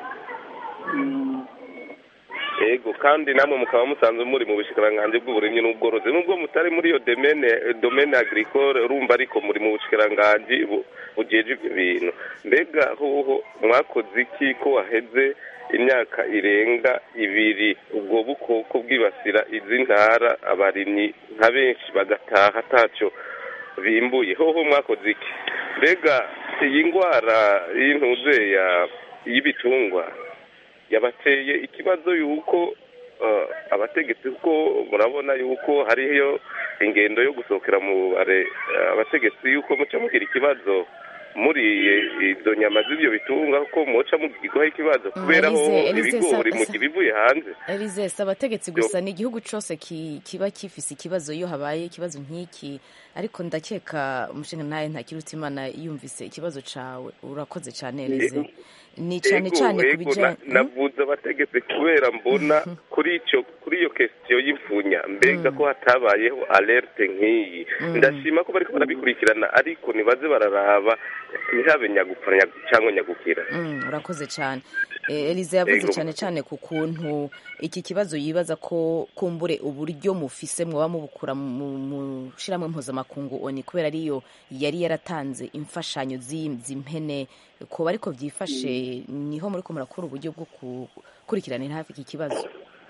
Speaker 14: ego kandi namwe mukaba musanzwe muri mu bushikiranganji bw'uburimyi n'ubworozi nubwo mutari muri iyo domene domene agricole urumva ariko muri mu bushikiranganji bu- bujeje ibyo bintu mbega hoho mwakoze iki ko waheze imyaka irenga ibiri ubwo bukoko bwibasira izi ntara abarimyi nka benshi bagataha atacyo bimbuye hoho mwakoze iki mbega iyi ndwara y'intuze ya y'ibitungwa yabateye ikibazo yuko eh, abategetsi kuko murabona yuko hariyo ingendo yo gusohokera mu bare eh, abategetsi yuko muca mugira ikibazo muriye izo nyama z'ibyo bitunga ko muca mugirwaho ikibazo kubera ho
Speaker 1: Elise- Elise,
Speaker 14: ibigori
Speaker 1: sa-
Speaker 14: mu gihe bivuye hanze
Speaker 1: elize si abategetsi gusa ni igihugu cyose ki- kiba gifise ikibazo iyo habaye ikibazo nk'iki ariko ndakeka umushinga nawe ntakirutimana yumvise ikibazo cawe urakoze cyane elize ni cyane
Speaker 14: Ego,
Speaker 1: cyane ku
Speaker 14: ego,
Speaker 1: bijyanye
Speaker 14: na- navuze abategetsi kubera mbona kuri icyo kuri iyo kesiyo y'imfunya mbega ko hatabayeho alerte nk'iyi
Speaker 1: Mm.
Speaker 14: ndashima ko bariko barabikurikirana ariko nibaze bararaba ntihabe nyagupfa nyagu- cyangwa nyagukira
Speaker 1: Mm, urakoze cyane Eh, elize yavuze
Speaker 14: Ego.
Speaker 1: cyane cyane ku kuntu iki kibazo yibaza ko kumbure uburyo mufise mwaba mubukura mu mu shirahamwe mpuzamakungu oni kubera ariyo yari yaratanze imfashanyo z'iyi- z'impene kuba ariko byifashe niho muri ko murakora uburyo bwo gukurikiranira hafi iki kibazo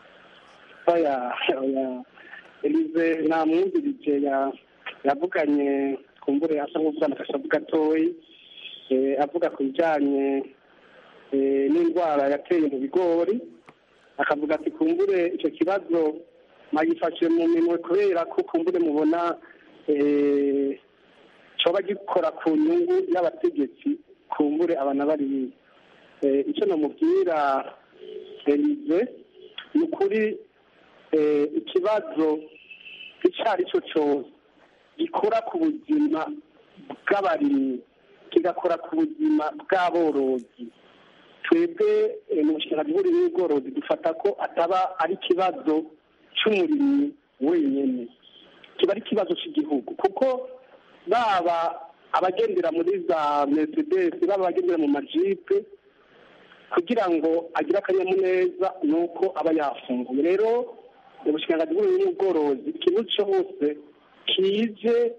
Speaker 3: oya oya elize namwumvirije ya- yavuganye kumbure asa nk'uvugana agashavu gatoyi eh, avuga ku bijyanye eh, n'indwara yateye mu bigori akavuga ati kumbure icyo kibazo magifashe mu minwe kubera ko kumbure mubona eh, coba gikora ku nyungu y'abategetsi kumbure abana bariya Eh, icyo namubwira elize ni ukuri eh, ikibazo icyo ari cyo cyose gikora ku buzima bw'abarimyi kigakora ku buzima bw'aborozi twebwe eh, mu bushinga bw'uburimyi n'ubworozi dufata ko ataba ari ikibazo cy'umurimyi wenyine kiba ari ikibazo cy'igihugu kuko baba abagendera muri za mercedes baba abagendera mu majipe kugira ngo agire akanyamuneza ni uko aba yafunguye rero ubushikiranganji bw'uburimyi n'ubworozi ikintu cyose kije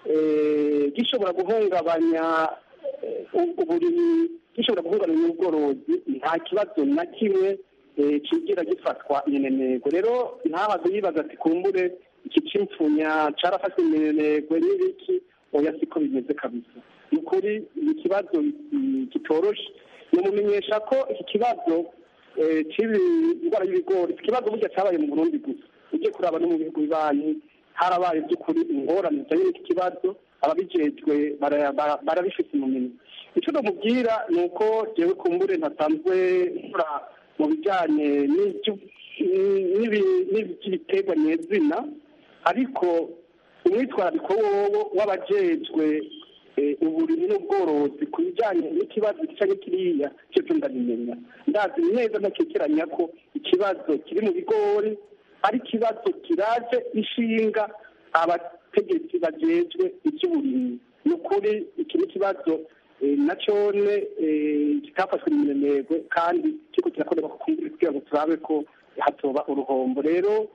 Speaker 3: eh, gishobora guhungabanya eh, uburimyi gishobora guhungabanya ubworozi nta kibazo na kimwe eh, kigira gifatwa minenegwe rero ntabaze yibaza ati kumbure iki c'impfunya carafashwe minenegwe n'ibiki oya siko bimeze kabisa ni ukuri ni ikibazo mm, kitoroshe nimumenyesha ko iki kibazo eh, c'ibi indwara y'ibigori iki kibazo burya cabaye mu burundi gusa ujye kuraba no mu bihugu bibanyi harabaye by'ukuri ingorane zijanye n'iki kibazo ababijejwe bara- bara- barabifite mu minwe icyo ndamubwira ni uko jewe kumbure ntasanzwe nkora mu bijyanye n'ibyo- n'ibi- n'iby'ibiterwa nyezina ariko umwitwarariko wowo w'abajejwe eh, uburimyi n'ubworozi ku bijyanye n'ikibazo gica kiriya cyo cyo ndabimenya ndazi neza ntakekeranya ko ikibazo kiri mu bigori ari ikibazo kiraje ishinga abategetsi bajejwe iby'uburimyi ni ukuri iki ni ikibazo eh, na cyone eh, kitafashwe mu minenegwe kandi kiriko kirakorerwa ku kumbura kugira ngo turabe ko hatoba uruhombo rero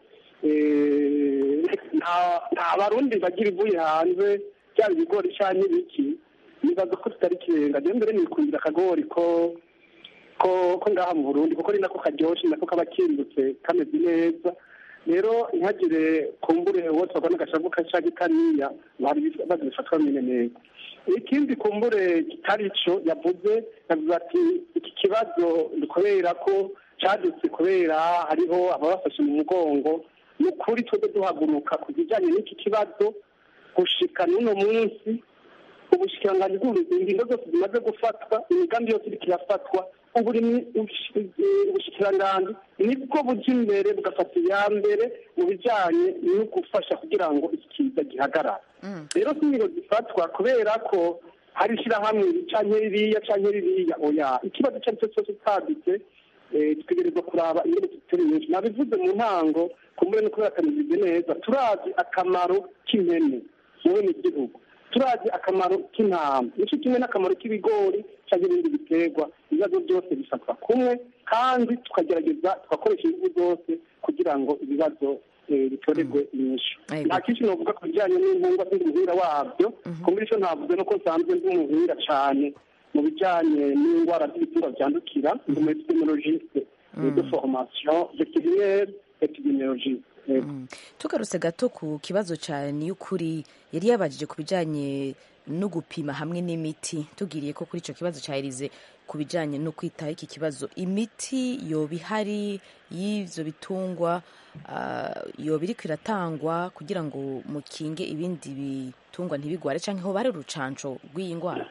Speaker 3: eh, nta- nta barundi bagira ivuye hanze byaba ibigori canke ibiki nibaza ko tutari kirenga je mbere nikundira akagori ko ko ko ngaha mu burundi kuko ari nako karyoshe nako kaba kindutse kameze neza rero ntihagire kumbure wose wabona agashavu kashagi kariya bari bazifatwa mine neza ikindi kumbure kitari co yavuze yavuze ati iki kibazo ni kubera ko cadutse kubera hariho ababafashe mu mugongo ni ukuri twebwe duhaguruka ku bijanye n'iki kibazo gushika n'uno munsi ubushikiranganji bw'uburimyi ingingo zose zimaze gufatwa imigambi yose iriko irafatwa uburimyi ubushikiranganji nibwo buja imbere bugafata iya mbere mu bijanye no gufasha kugira ngo iki kiza gihagarara rero si ingingo zifatwa kubera ko hari ishirahamwe canke ririya canke ririya oya ikibazo ico ari cyo cyose utaditse eh, dutegerezwa kuraba ingene tutari nyinshi nabivuze mu ntango kumbure no kubera akameze neza turazi akamaro k'impene mu bene gihugu turazi akamaro k'intama nicyo kimwe n'akamaro k'ibigori cyangwa ibindi biterwa ibibazo byose bifatwa kumwe kandi tukagerageza tugakoresha ingufu zose kugira ngo ibibazo eh, bitorerwe inyishu
Speaker 1: Yego.
Speaker 3: nta kinshi novuga ku bijyanye n'impungwa n'umuhinga wabyo kumbura icyo ntavuze nuko nsanzwe ndi umuhinga cyane mu bijyanye n'indwara z'ibitungwa byandukira ndi umu epidemiologiste de formation vétérinaire epidemiologiste Yego.
Speaker 1: tugarutse gato ku kibazo cya niyukuri yari yabajije ku bijyanye no gupima hamwe n'imiti tubwiriye ko kuri icyo kibazo cya erize ku bijyanye no kwitaho iki kibazo imiti yoba ihari y'ibyo bitungwa ah, yoba iriko iratangwa kugira ngo mukinge ibindi bitungwa ntibigware cyangwa ho bari urucanco rw'iyi ndwara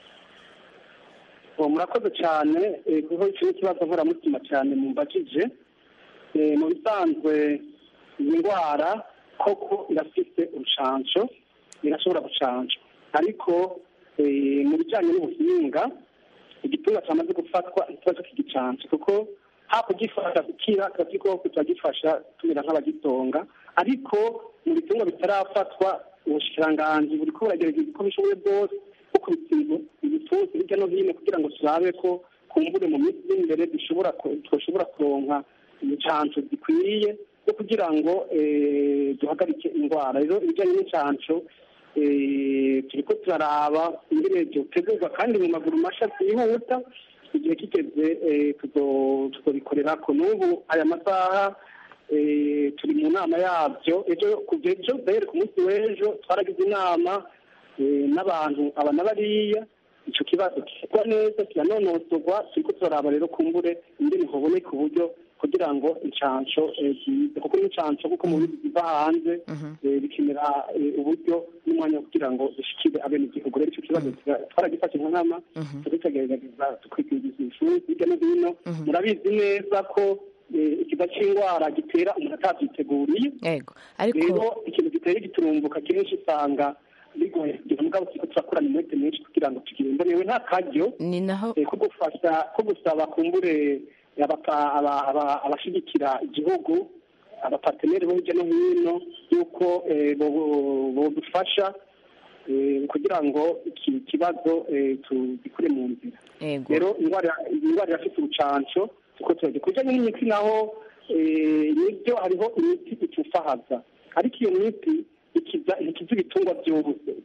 Speaker 3: uwo murakoze cyane eh, kuko icyo ni ikibazo nkoramutima cyane mumbajije Eh, mu bisanzwe iyi ndwara koko irafite urucanco irashobora gucanca ariko eh, mu bijyanye n'ubuhinga igitungwa cyamaze gufatwa ikibazo kigicanca kuko hakugifasha gukira kiba gikoko turagifasha tumera nk'abagitonga ariko mu bitungwa bitarafatwa ubushikiranganji buri ko buragerageza uko bishoboye bwose bukubita ibipfunsi hirya no hino kugira ngo turabe ko kumbure mu minsi iri imbere dushobora ku- twoshobora kuronka incanco zikwiye zo kugira ngo eh, duhagarike indwara rero ibijyanye n'incanco eh, turiko turaraba ingene vyotegurwa kandi mu maguru masha vyihuta igihe kigeze eh, tuzo- tuzobikorerako n'ubu aya masaha eh, turi mu nama yabyo ejo kuva ejo dahere ku munsi w'ejo twaragize inama eh, n'abantu aba na bariya ico kibazo kigwa neza kiranonosorwa turiko turaraba rero kumbure ingene hoboneka uburyo kugira ngo incanco eh, zize kuko n'incanco kuko mu bihugu biva hanze eh, bikenera eh, uburyo n'umwanya wo kugira ngo zishikire abenegihugu rero ico kibazo kira- twaragifashe nka nkama turitegereza tukwigiza ishuri hirya no hino murabizi neza ko eh, ikiza c'indwara gitera umuntu atavyiteguriye
Speaker 1: yego ariko
Speaker 3: rero ikintu gitera igiturumbuka kenshi usanga bigoye kugira mugabo turiko turakorana umwete mwinshi kugira ngo tugire imbonewe nta karyo
Speaker 1: ni naho
Speaker 3: eh, ko gufasha ko gusaba kumbure abapa- aba- aba- abashigikira igihugu abapateneri bo hirya no hino yuko eh, bo- bodufasha eh, kugira ngo iki kibazo eh, tugikure mu nzira
Speaker 1: yego
Speaker 3: rero indwara indwara irafite urucanco tuko turagira ku bijyanye n'imiti naho eh, nibyo hariho imiti itufahaza ariko iyo miti ikiza ikiza ibitungwa byose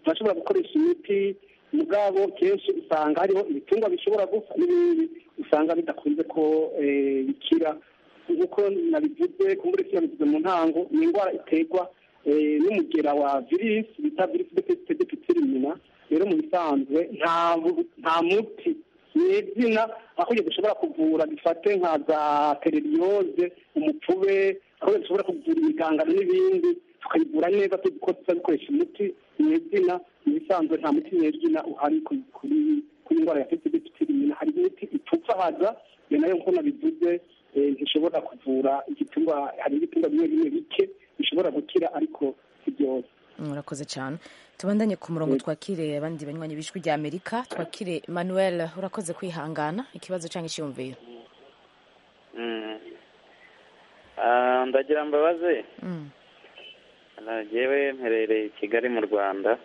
Speaker 3: turashobora gukoresha imiti mugabo kenshi usanga hariho ibitungwa bishobora gupfa n'ibindi usanga bidakunze ko eh, bikira nk'uko nabivuze kumbure si yabivuze mu ntango ni indwara iterwa eh, n'umugera wa virisi bita virisi de pesite de pitirimina rero mu bisanzwe nta bu- nta muti ni izina aho dushobora kuvura bifate nka za tereriyoze umupfube aho dushobora kuvura imigangano n'ibindi tukayivura neza tuzi ko tuza dukoresha imiti ni izina mu bisanzwe nta muti nyezina uhari kuri kuri kuri indwara ya pesite de pitirimina hari imiti ipfupfahaza iyo nayo nk'uko nabivuze eh, ntishobora kuvura igitungwa hari ibitungwa bimwe bimwe bike bishobora gukira ariko si byose
Speaker 1: murakoze cyane tubandanye ku murongo twakire abandi banywanyi b'ijwi rya amerika twakire manuel urakoze kwihangana ikibazo cyangwa icyiyumviro
Speaker 15: Mm. Ah, ndagira mbabaze
Speaker 1: Mm.
Speaker 15: Ah, jewe mperereye i kigali mu rwanda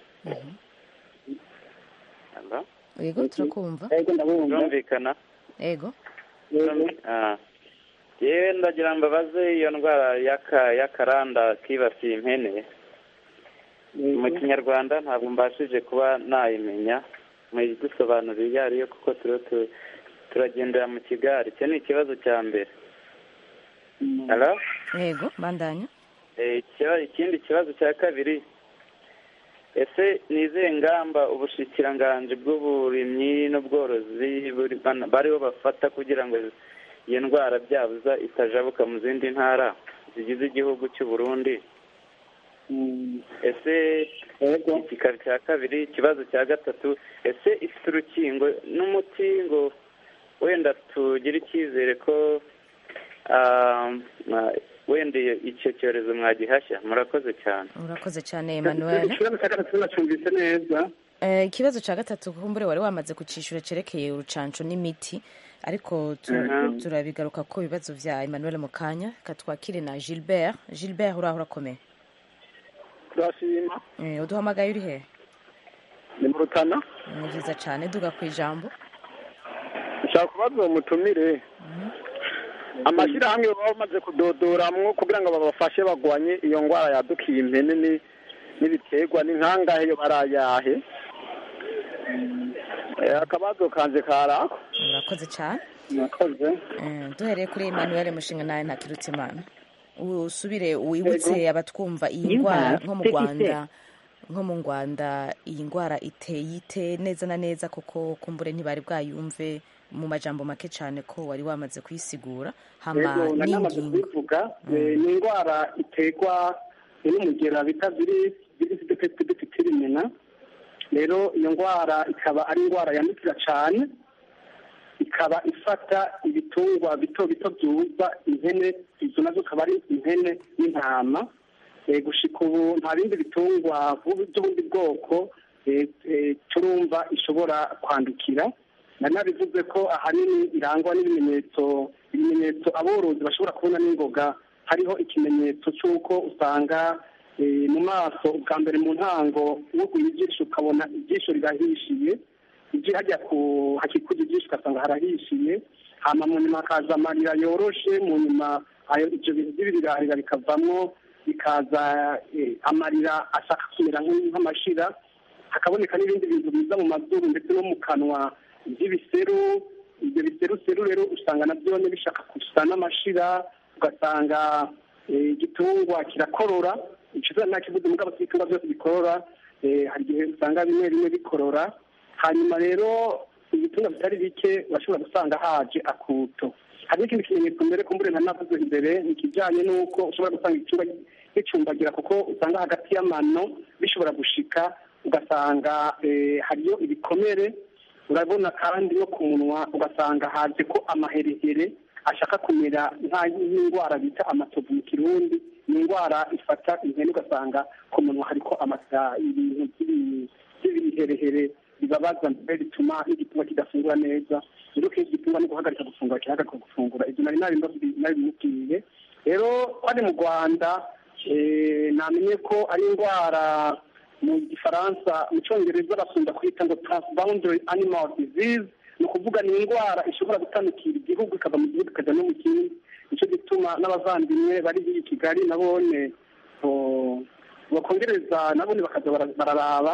Speaker 15: Hello?
Speaker 1: yego turakumva
Speaker 15: birumvikana
Speaker 1: yego
Speaker 15: Ah. jewe ndagira mbabaze iyo ndwara y'aka- y'akaranda kibasiye impene mu kinyarwanda ntabwo mbashije kuba nayimenya muyidusobanurire iyo ariyo kuko turiho tu- turagendera mu kigari icyo ni ikibazo cya mbere Hello?
Speaker 1: yego bandanya
Speaker 15: Eh, ikiba- ikindi kibazo cya kabiri ese ni izihe ngamba ubushikiranganji bw'uburimyi n'ubworozi buri- bana- bariho bafata kugira ngo iyo ndwara byabuza itajabuka mu zindi ntara zigize igihugu cy'u Burundi ese ikikaba cya kabiri ikibazo cya gatatu ese ifite urukingo n'umuti ngo wenda tugire icyizere ko ah, ah, wenda iyo- icyo cyorezo mwagihashya murakoze cyane
Speaker 1: urakoze cyane manuel
Speaker 3: ikibazo cya gatatu nacyumvise neza
Speaker 1: Eh, ikibazo cya gatatu kumbure wari wamaze kucishura cerekeye urucanco n'imiti ariko tu-
Speaker 3: Mhm.
Speaker 1: turabigaruka ko ibibazo vya emmanuel mu kanya katwakire na gilbert gilbert uraho urakomeye
Speaker 16: turashima
Speaker 1: Eh, uduhamagaye uri he
Speaker 16: ni mu rutana
Speaker 1: ni vyiza cane duga ku ijambo
Speaker 16: nshaka kubaza uwo mutumire amashyirahamwe baba bamaze kudodoramwo kugira ngo babafashe bagwanye iyo ndwara yadukiye impene ni- n'ibiterwa ni nkangahe yo barayahe Eh, akabazo kanje karako
Speaker 1: urakoze cane
Speaker 3: murakoze
Speaker 1: Eh, duhereye kuri emmanuel mushinga nawe ntakirutse imana usubire wibutse abatwumva iyi ndwara nko mu rwanda nko mu rwanda iyi ndwara iteye ite neza na neza kuko kumbure ntibari bwayumve mu majambo make cyane ko wari wamaze kuyisigura hama
Speaker 3: Yego, nari namaze
Speaker 1: n'ingingo
Speaker 3: kubivuga eh, ni indwara iterwa n'umugera bita virisi virisi de pesite de pitirimina rero iyo ndwara ikaba ari indwara yandukira cyane ikaba ifata ibitungwa bito bito byuza impene izo nazo akaba ari impene n'intama Eh, gushika ubu nta bindi bitungwa vuba by'ubundi bwoko eh, eh, turumva ishobora kwandukira nari nabivuze ko ahanini irangwa n'ibimenyetso ibimenyetso aborozi bashobora kubona n'ingoga hariho ikimenyetso cy'uko usanga eh, mu maso ubwa mbere mu ntango wuguye ijisho ukabona ijisho rirahishiye iji hajya ku hakikuja ijisho ugasanga harahishiye hama mu nyuma hakaza amarira yoroshe mu nyuma ayo ivyo bintu by'ibirarira bikavamwo bikaza eh, amarira ashaka kumera nk'u- nk'amashira hakaboneka n'ibindi bintu biza mu mazuru ndetse no mu kanwa by'ibiseru ibyo biseruseru rero usanga nabyo nyine bishaka gusa n'amashira ugasanga eh, igitungwa kirakorora ikiza nta kibuze mugabo ibitungwa byose bikorora eh, hari igihe usanga bimwe bimwe bikorora hanyuma rero ibitungwa bitari bike urashobora gusanga haje akuto hari n'ikindi kimenyetso mbere kumbure nta navuze imbere ni ikijyanye n'uko ushobora gusanga igitungwa gicumbagira kuko usanga hagati y'amano bishobora gushika ugasanga eh, hariyo ibikomere urabona kandi no ku munwa ugasanga haje ko amaherehere ashaka kumera nka- nk'indwara bita amatovu mu kirundi ni indwara ifata ihene ugasanga ku munwa hariko amasa ibintu by'ibi- by'ibiherehere bibabaza mbere bituma n'igitungwa kidafungura neza rero kenshi igitungwa no guhagarika gufungura kihagarika gufungura ibyo nari nabimbabwiye nabimubwiye rero ari mu rwanda eh, namenye ko ari indwara mu gifaransa mu cyongereza bakunda kwita ngo transboundary animal disease ni ukuvuga ni indwara ishobora gutandukira igihugu ikava mu gihugu ikajya no mu kindi nicyo gituma n'abavandimwe bari i kigali nabone oh, bakongereza nabone bakaza bara- bararaba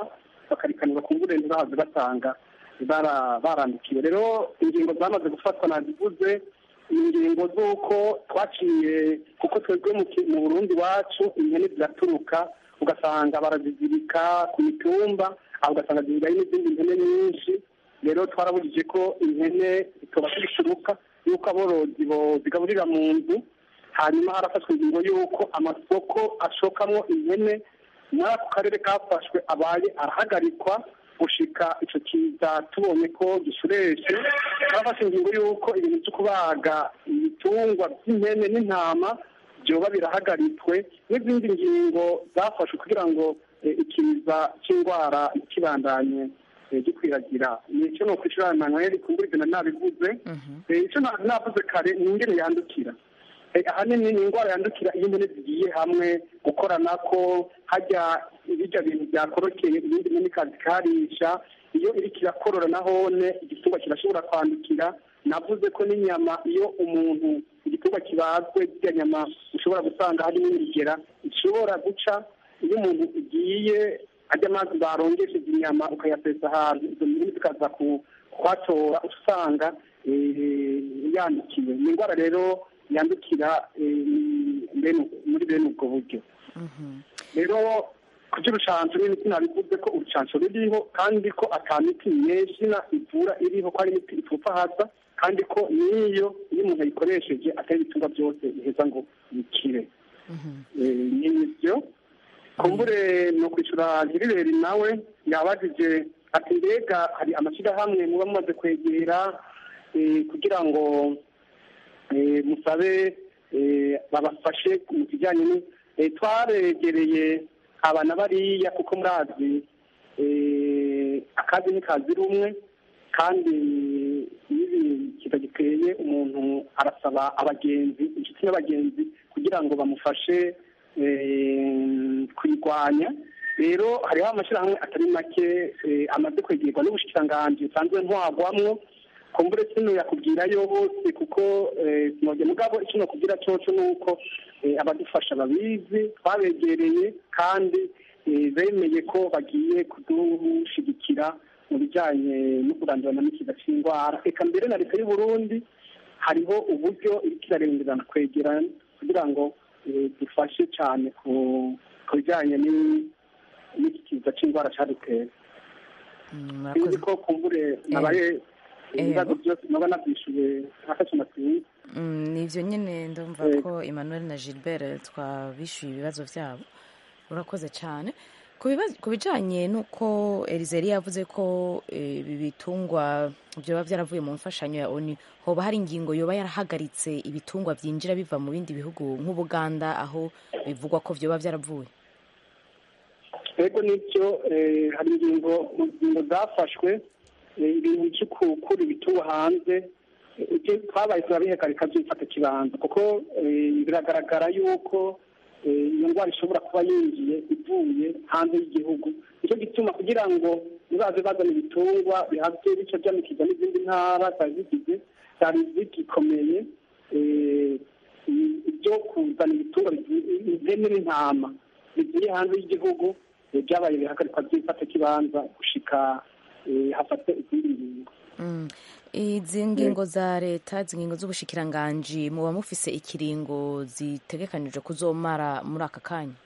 Speaker 3: bakarikanirwa ku mvura ntibahaze basanga bara- barandikiwe rero ingingo zamaze gufatwa nazivuze ni ingingo z'uko twaciye kuko twebwe mu ki- mu burundi wacu impene ziraturuka ugasanga barazizirika ku mitumba aho ugasanga zisigaye n'izindi mpene nyinshi rero twarabujije ko impene zitoba zishuruka y'uko aborozi bozigaburira mu nzu hanyuma harafashwe ingingo y'uko amasoko ashokamwo impene muri ako karere kafashwe abaye arahagarikwa gushika ico kiza tubonye ko gishureshe barafashe ingingo y'uko ibintu vyo kubaga ibitungwa vy'impene n'intama vyoba birahagaritswe n'izindi ngingo zafashwe kugira ngo eh, ikiza c'indwara kibandanye eh, gikwiragira nico no kwishura Emmanuel kumbura ivyo nari nabivuze Eh, ico na- navuze kare ni ingene yandukira Eh, ahanini ni indwara yandukira iyo impene zigiye hamwe gukorana ko hajya ibirya bintu byakorokeye ibindi mpene ikazikarisha iyo iriko irakorora nahone igitungwa kirashobora kwandukira navuze ko n'inyama iyo umuntu igitungwa kibazwe kirya nyama ushobora gusanga harimo imigera ishobora guca iyo umuntu igiye ajya amazi barongesheje inyama ukayasesa ahantu izo mpene zikaza ku- kuhatora usanga eh, yandikiwe ni indwara rero yandukira eh, bene- muri bene ubwo buryo rero ku by'urucanco n'imiti nabivuze ko urucanco ruriho kandi ko ata miti myeshina ivura iriho ko ari imiti ipfupfahaza kandi ko n'iyo iyo umuntu ayikoresheje atari ibitungwa byose biheza ngo bikire Eh, ni ibyo kumbure ni ukwishyura nyiriberi nawe yabajije ati mbega hari amashyirahamwe muba mumaze kwegera eh, kugira ngo eh, musabe eh, babafashe mu kijyanye ni eh, twaregereye abana bariya kuko murazi eh, akazi ni kazi rumwe kandi iyo kiza giteye umuntu arasaba abagenzi inshuti n'abagenzi kugira ngo bamufashe eh, kuyirwanya rero hariho amashyirahamwe atari make eh, amaze kwegerwa n'ubushikiranganji busanzwe ntwagwamwo kumbure kino yakubwirayo bose kuko eh, sinojya mugabo icyo nakubwira coco ni uko eh, abadufasha babizi twabegereye kandi eh, bemeye ko bagiye kudushigikira mu bijyanye no kurandurana n'ikiza cy'indwara reka mbere na leta y'u Burundi hariho uburyo iriko irarengerana kwegerana kugira ngo eh, dufashe cyane ku ku bijyanye ni- n'iki kiza cy'indwara cyaduteye sinzi ko kumbure nabaye ibibazo byose naba nabyishuye afashe amasinzi
Speaker 1: Mm, ni ibyo nyine ndumva ko emmanuel na gilbert twabishyuye ibibazo byabo urakoze cyane ku bibazo- ku bijyanye n'uko erizeri yavuze ko eh, ibi bitungwa byoba byaravuye mu mfashanyo ya oni hoba hari ingingo yoba yarahagaritse ibitungwa byinjira biva mu bindi bihugu nk'ubuganda aho bivugwa ko byoba byaravuye
Speaker 3: ego nibyo eh, hari ingingo mu ngingo zafashwe eh, ibintu byo gukura ibitungwa hanze eh, ibyo twabaye turabihagarika byifata kibanza kuko eh, biragaragara yuko eh, iyo ndwara ishobora kuba yinjiye ivuye hanze y'igihugu nicyo gituma kugira ngo nibaze bazana ibitungwa bihabwe bice by'amikiza n'izindi ntara zari zigize zari zigikomeye eh, ibyo kuzana ibitungwa bigiye- ihene n'intama bigiye hanze y'igihugu eh, byabaye bihagarikwa by'ifata kibanza gushika eh, hafatwe izindi ngingo
Speaker 1: Mm. izi ngingo za leta izi ngingo z'ubushikiranganji muba mufise ikiringo zitegekanijwe kuzomara muri aka kanya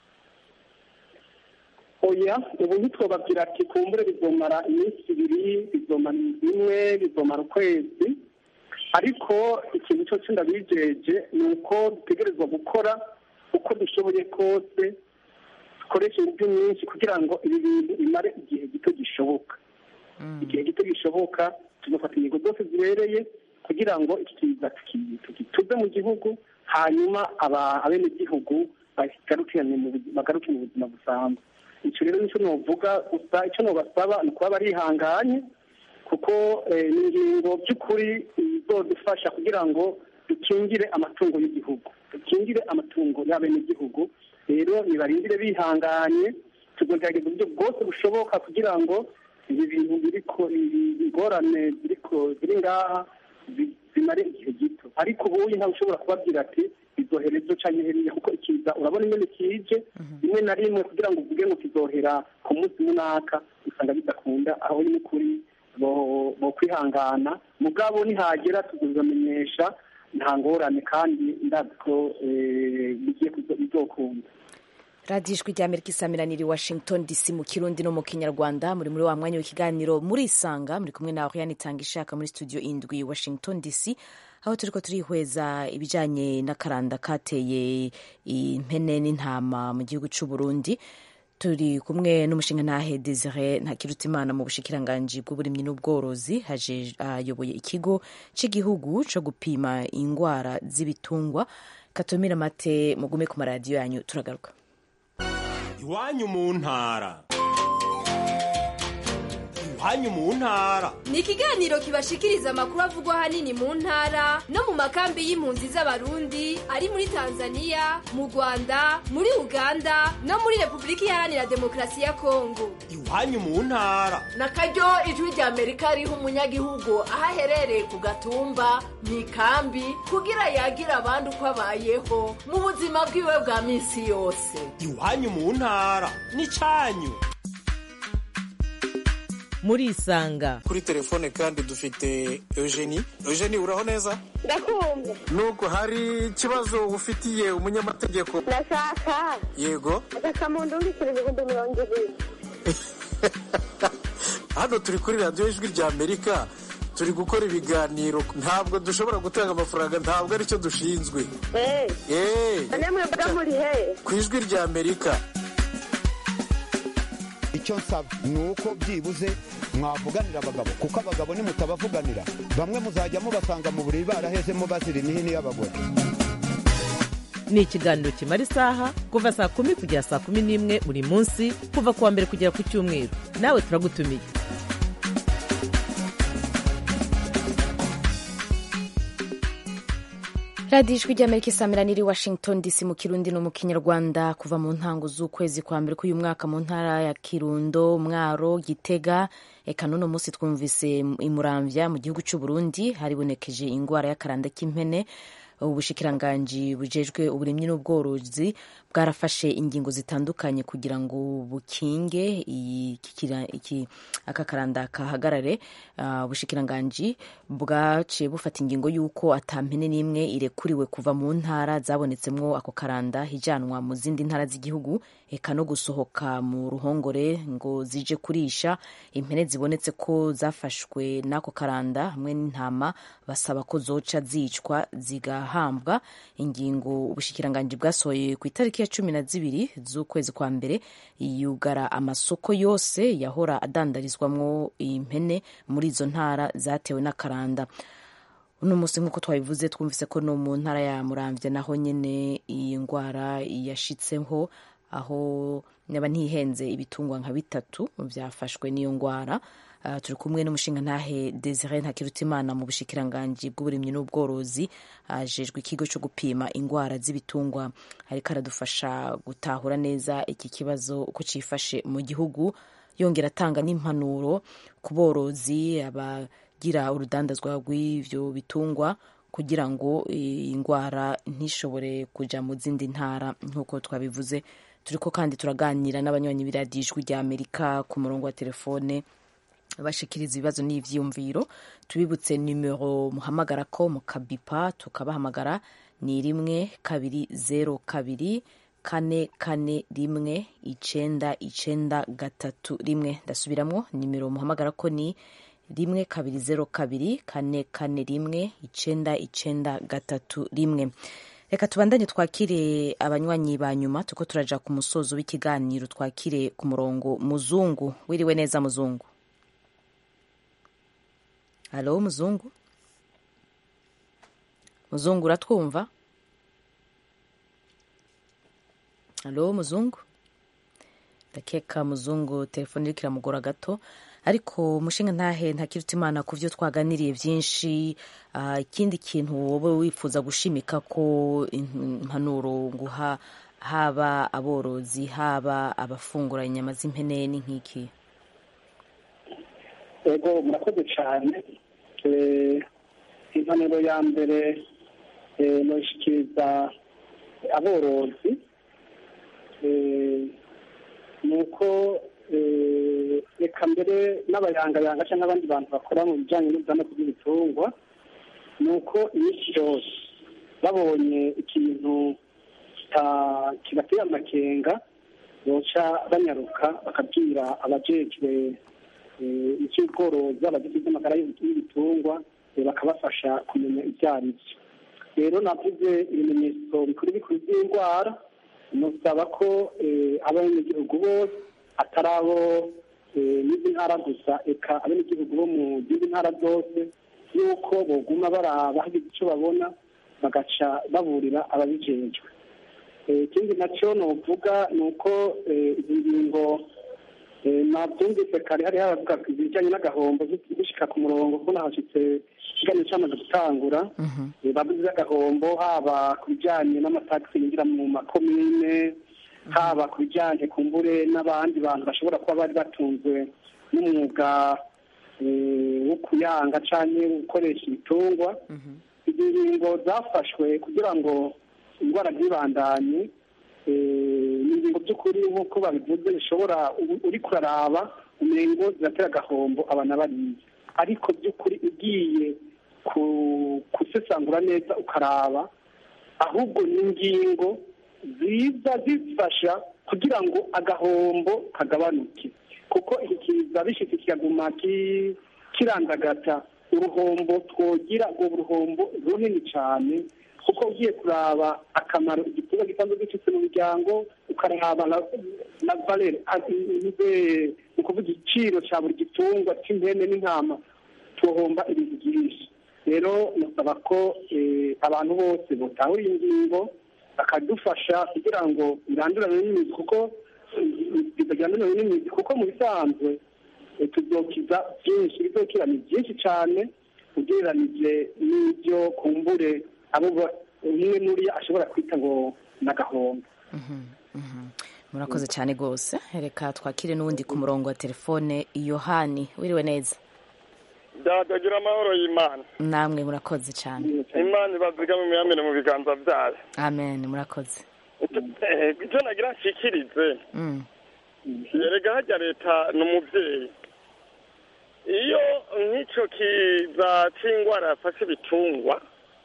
Speaker 3: oya ubu ntitwobabwira ati kumbure bizomara iminsi ibiri bizomara inzu imwe bizomara ukwezi ariko ikintu cyose ndabijeje ni uko dutegerezwa gukora uko dushoboye kose dukoresha uburyo nyinshi kugira ngo ibi bintu bimare igihe gito gishoboka igihe gito gishoboka tugafata ingingo zose zibereye kugira ngo iki kiza tuki- tugituze mu gihugu hanyuma aba- abenegihugu bagarukirane mu buzi- bagaruke mu buzima busanzwe icyo rero nicyo novuga gusa icyo nobasaba ni ukuba barihanganye kuko eh, ni ingingo by'ukuri izodufasha kugira ngo dukingire amatungo y'igihugu dukingire amatungo y'abenegihugu rero nibarindire bihanganye tuzogerageza uburyo bwose bushoboka kugira ngo ibi bintu biriko ibi ingorane ziriko ziri ngaha zi- zimare igihe gito ariko ubuye ntawe ushobora kubabwira ati izohera ejo canke heriya kuko ikiza urabona ingene kije rimwe na rimwe kugira ngo uvuge ngo kizohera ku munsi munaka usanga bidakunda aho ni kuri bo bo kwihangana mugabo nihagera tuzamenyesha nta ngorane kandi ndazi ko eh, bigiye kuzo- bizokunda
Speaker 1: radiyo ijwi rya amerika isamiraniye washington dc mu kirundi no mu kinyarwanda muri muri wa mwanya w'ikiganiro murisanga muri kumwe na oriane itanga ishaka muri studio indwi washington dc aho turiko turihweza ibijanye n'akaranda kateye impene n'intama mu gihugu c'u burundi turi kumwe n'umushinga ntahe desire ntakirutimana mu bushikiranganji bw'uburimyi n'ubworozi haje ayoboye ikigo c'igihugu co gupima ingwara z'ibitungwa katumira mate mugume ku maradiyo yanyu turagaruka
Speaker 17: iwanyu mu ntara iwanyu mu ntara
Speaker 18: ni ikiganiro kibashikiriza amakuru avugwa ahanini mu ntara no mu makambi y'impunzi z'abarundi ari muri tanzania mu rwanda muri uganda no muri repubulika iharanira demokarasi ya kongo
Speaker 17: iwanyu mu ntara
Speaker 19: na karyo ijwi rya amerika riha umunyagihugu aho aherereye ku gatumba mu ikambi kugira yagira abandi uko abayeho mu buzima bwiwe bwa minsi yose
Speaker 17: iwanyu mu ntara n'icanyu
Speaker 2: murisanga
Speaker 20: kuri telefone kandi dufite eugenie eugenie uraho neza
Speaker 21: ndakumva
Speaker 20: nubwo hari ikibazo ufitiye umunyamategeko
Speaker 21: ndashaka
Speaker 20: yego
Speaker 21: agasamundu w'ibiceri ibihumbi mirongo ibiri
Speaker 20: hano turi kuri radiyo ijwi rya amerika turi gukora ibiganiro ntabwo dushobora gutanga amafaranga ntabwo aricyo dushinzwe
Speaker 21: eee
Speaker 20: eee
Speaker 21: none mwebwe muri he
Speaker 20: ku ijwi rya amerika
Speaker 22: icyo nsaba ni uko byibuze mwavuganira abagabo kuko abagabo nimutabavuganira bamwe muzajya mubasanga mu buriri barahezemo bazira imihini y'abagore
Speaker 2: ni ikiganiro kimara isaha kuva saa kumi kugera saa kumi n'imwe buri munsi kuva ku wa mbere kugera ku cyumweru nawe turagutumiye
Speaker 1: radiyo ijwi ry'amerika isamiraniye i washington dc mu kirundi no mu kinyarwanda kuva mu ntango z'ukwezi kwa mbere k'uyu mwaka mu ntara ya kirundo mwaro gitega eka n'uno munsi twumvise imuramvya mu gihugu cy'u burundi haribonekeje ingwara y'akaranda k'impene ubushikiranganji bujejwe uburimyi n'ubworozi bwarafashe ingingo zitandukanye kugira ngo bukinge iki aka karanda kahagarare ubushikiranganji bwaciye bufata ingingo y'uko atampene n'imwe irekuriwe kuva mu ntara zabonetsemwo ako karanda hijanwa mu zindi ntara z'igihugu eka no gusohoka mu ruhongore ngo zije kurisha impene zibonetse ko zafashwe n'ako karanda hamwe n'intama basaba ko zoca zicwa zigahambwa ingingo ubushikiranganji bwasohoye ku itariki ya cumi na zibiri z'ukwezi kwa mbere yugara amasoko yose yahora adandarizwamwo impene muri izo ntara zatewe n'akaranda uno munsi nk'uko twabivuze twumvise ko no mu ntara ya muramvya naho nyene iyi ndwara yashitseho aho nyaba ntihenze ibitungwa nka bitatu byafashwe n'iyo ndwara Uh, turi kumwe n'umushinga ntahe Desire Ntakirutimana mu bushikiranganji bw'uburimyi n'ubworozi ajejwe uh, ikigo cyo gupima ingwara z'ibitungwa ariko aradufasha gutahura neza iki kibazo uko cifashe mu gihugu yongera atanga n'impanuro ku borozi abagira urudandazwa rw'ivyo bitungwa kugira ngo indwara ntishobore kuja mu zindi ntara nk'uko twabivuze turiko kandi turaganira n'abanywanyi b'iradiyo ijwi rya Amerika ku murongo wa telefone bashikiriza ibibazo n'ivyiyumviro tubibutse nimero muhamagara ko mukabipa tukabahamagara ni rimwe kabiri zero kabiri kane kane rimwe icenda icenda gatatu rimwe ndasubiramwo nimero muhamagara ko ni rimwe kabiri zero kabiri kane kane rimwe icenda icenda gatatu rimwe reka tubandanye twakire abanywanyi ba nyuma tuko turaja ku musozo w'ikiganiro twakire ku murongo muzungu wiriwe neza muzungu halo muzungu muzungu uratwumva halo muzungu ndakeka muzungu telefone iriko iramugora gato ariko umushinga ntahe ntakiruta imana ku byo twaganiriye byinshi ikindi kintu wowe wifuza gushimika ko impanuro nguha haba aborozi haba abafungura inyama z'impene ni nk'iki
Speaker 3: ego murakoze cyane impanuro ya mbere eh, noyishikiriza aborozi eh, ni uko eh, reka mbere n'abayangayanga cyangwa abandi bantu bakora mu bijyanye n'ubwamako bw'ibitungwa ni uko iminsi yose babonye ikintu kita- kibateye amakenga boca banyaruka bakabwira abajejwe eh, icy'ubworozi abagize iby'amagara y'ibitungwa eh, bakabafasha kumenya ibyo ari byo rero navuze ibimenyetso bikuru bikuru by'indwara nusaba ko eh, abenegihugu bose atari abo eh, n'izi ntara gusa eka abenegihugu bo mu zindi ntara zose yuko boguma baraba hagize icyo babona bagaca baburira ababijejwe Eh, ikindi nacyo novuga ni uko eh, izi ngingo eh, nabyumvise kare hari haravuga ku ibijyanye n'agahombo zishika ku murongo kuko nahashitse ikiganiro cyamaze gutangura Eh, bavuze agahombo haba ku bijyanye n'amatagisi yinjira mu makomine haba ku bijyanye ku mbure n'abandi bantu bashobora kuba bari batunzwe n'umwuga eh, wo kuyanga cyangwa gukoresha ibitungwa izi ngingo zafashwe kugira ngo indwara ntibandanye eh, ni ingingo by'ukuri nk'uko babivuze bishobora u- uri kuraraba umengo ziratera agahombo abana bariye ariko by'ukuri ugiye ku- gusesangura neza ukaraba ahubwo ni ingingo ziza zifasha kugira ngo agahombo kagabanuke kuko iki kiza bishitse kikaguma ki- kirandagata uruhombo twogira urwo ruhombo runini cyane kuko ugiye kuraba akamaro igitungwa gisanzwe gifite mu miryango ukaraba na na valere ni ukuvuga igiciro cya buri gitungwa cy'impene n'intama tuhomba ibintu byinshi rero nasaba ko eh, abantu bose botahura iyi ngingo bakadufasha kugira ngo irandurane n'imizi kuko bitajyana n'imizi kuko mu bisanzwe eh, tuzokiza byinshi bizokira ni byinshi cyane ugereranije n'ibyo kumbure abo ba- umwe muri ashobora kwita ngo ni agahombo
Speaker 1: murakoze cyane rwose reka twakire n'uwundi ku murongo wa telefone yohani wiriwe neza
Speaker 4: byatagira amahoro y'imana
Speaker 1: namwe murakoze cyane
Speaker 4: imana ibazigama imiyamire mu biganza byayo
Speaker 1: amen murakoze
Speaker 4: Eh, icyo nagira nshikirize
Speaker 1: Mm.
Speaker 4: yerega hajya leta ni umubyeyi iyo nk'icyo kiza cy'indwara yafashe ibitungwa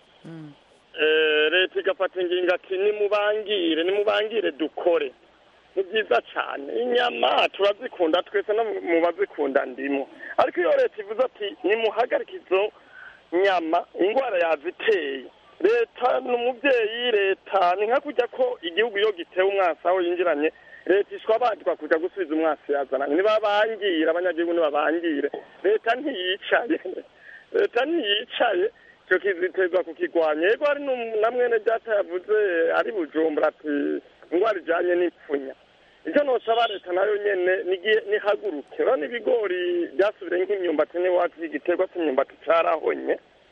Speaker 4: eh, leta igafata ingingo ati nimubangire nimubangire dukore ni byiza cyane inyama turazikunda twese no mu bazikunda ndimo ariko iyo leta ivuze ati nimuhagarike izo nyama indwara yaziteye leta ni umubyeyi leta ni nka kujya ko igihugu iyo gitewe umwasi aho yinjiranye leta ishwabandwa kujya gusubiza umwasi yazananye ntibabangire abanyagihugu ntibabangire leta ntiyicaye leta ntiyicaye icyo kizitezwa kukigwanya yego hari n'um- na mwene data yavuze ari bujumbura ati indwara ijyanye n'ipfunya icyo nosaba leta nayo nyene nigiye nihaguruke urabona ibigori byasubire nk'imyumbati n'iwacu igiterwa cy'imyumbati carahonye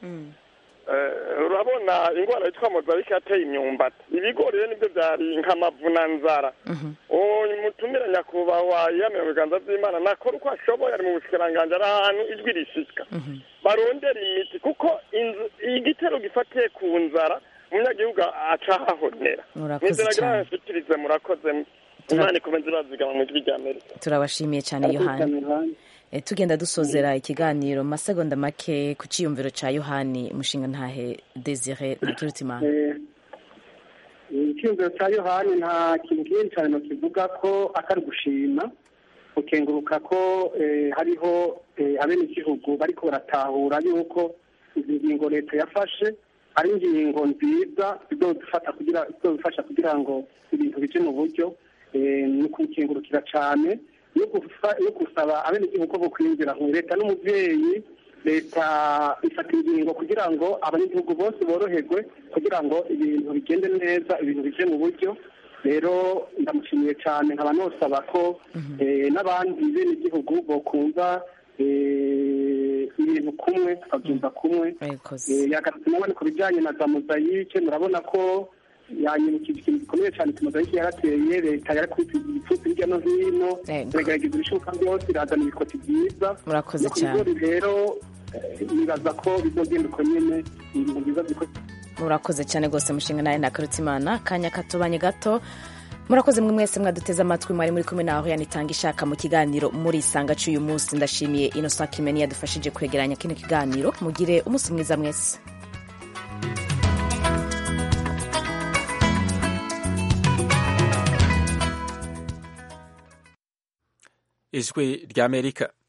Speaker 4: Eh, urabona indwara yitwa mozarike yateye imyumbati ibigori rero nibyo byari nk'amavunanzara uwo mutumire nyakubahwa yiyamira mu biganza by'imana nakora uko ashoboye ari mu bushikiranganji ari ahantu ijwi rishika barondera imiti kuko inzu- igitero gifatiye ku nzara umunyagihugu aca ahahonera
Speaker 1: Murakoze
Speaker 4: nizera
Speaker 1: cyane.
Speaker 4: gira nshikirize murakoze imana ikomeze irazigama mu ijwi rya amerika
Speaker 1: turabashimiye cyane yohani Eh, tugenda dusozera ikiganiro mu masegonda make ku cyiyumviro cya yohani umushinga ntahe desire ntakirutimana
Speaker 3: icyumviro cya yohani nta kintu kinini cyane nokivuga ko atari gushima ukenguruka ko eh, hariho eh, abenegihugu bariko baratahura yuko izi ngingo leta yafashe ari ingingo nziza zizodufata kugira zizodufasha kugira ngo ibintu bije mu buryo eh, ni ukukengurukira cyane no gufa- no gusaba abenegihugu ko bokwinjira mu leta n'umuvyeyi leta ifata ingingo kugira ngo abanyagihugu bose boroherwe kugira ngo ibintu bigende neza ibintu bije mu buryo rero ndamushimiye cyane nkaba nosaba ko eh, n'abandi benegihugu bokumva eh, ibintu kumwe tukabyumva kumwe Eh, yagarutse nabone ku bijyanye na za mozayike murabona ko yanyibukije ikintu gikomeye cyane ku mozayike yarateye leta yarakubise ibipfutsi hirya no hino iragerageza ibishoboka byose irazana ibikoti byiza
Speaker 1: Murakoze
Speaker 3: no ku
Speaker 1: cyane.
Speaker 3: bigori rero eh, nibaza ko bizogenda uko nyene ibintu byiza ziko
Speaker 1: murakoze cyane rwose mushinga nawe nakarutimana akanya katubanye gato murakoze mwe mwese mwaduteze amatwi mwari muri kumwe naho yanitanga ishaka mu kiganiro muri isanga cy'uyu munsi ndashimiye inosa kimeni yadufashije kwegeranya kino kiganiro mugire umunsi mwiza mwese
Speaker 5: ijwi ry'amerika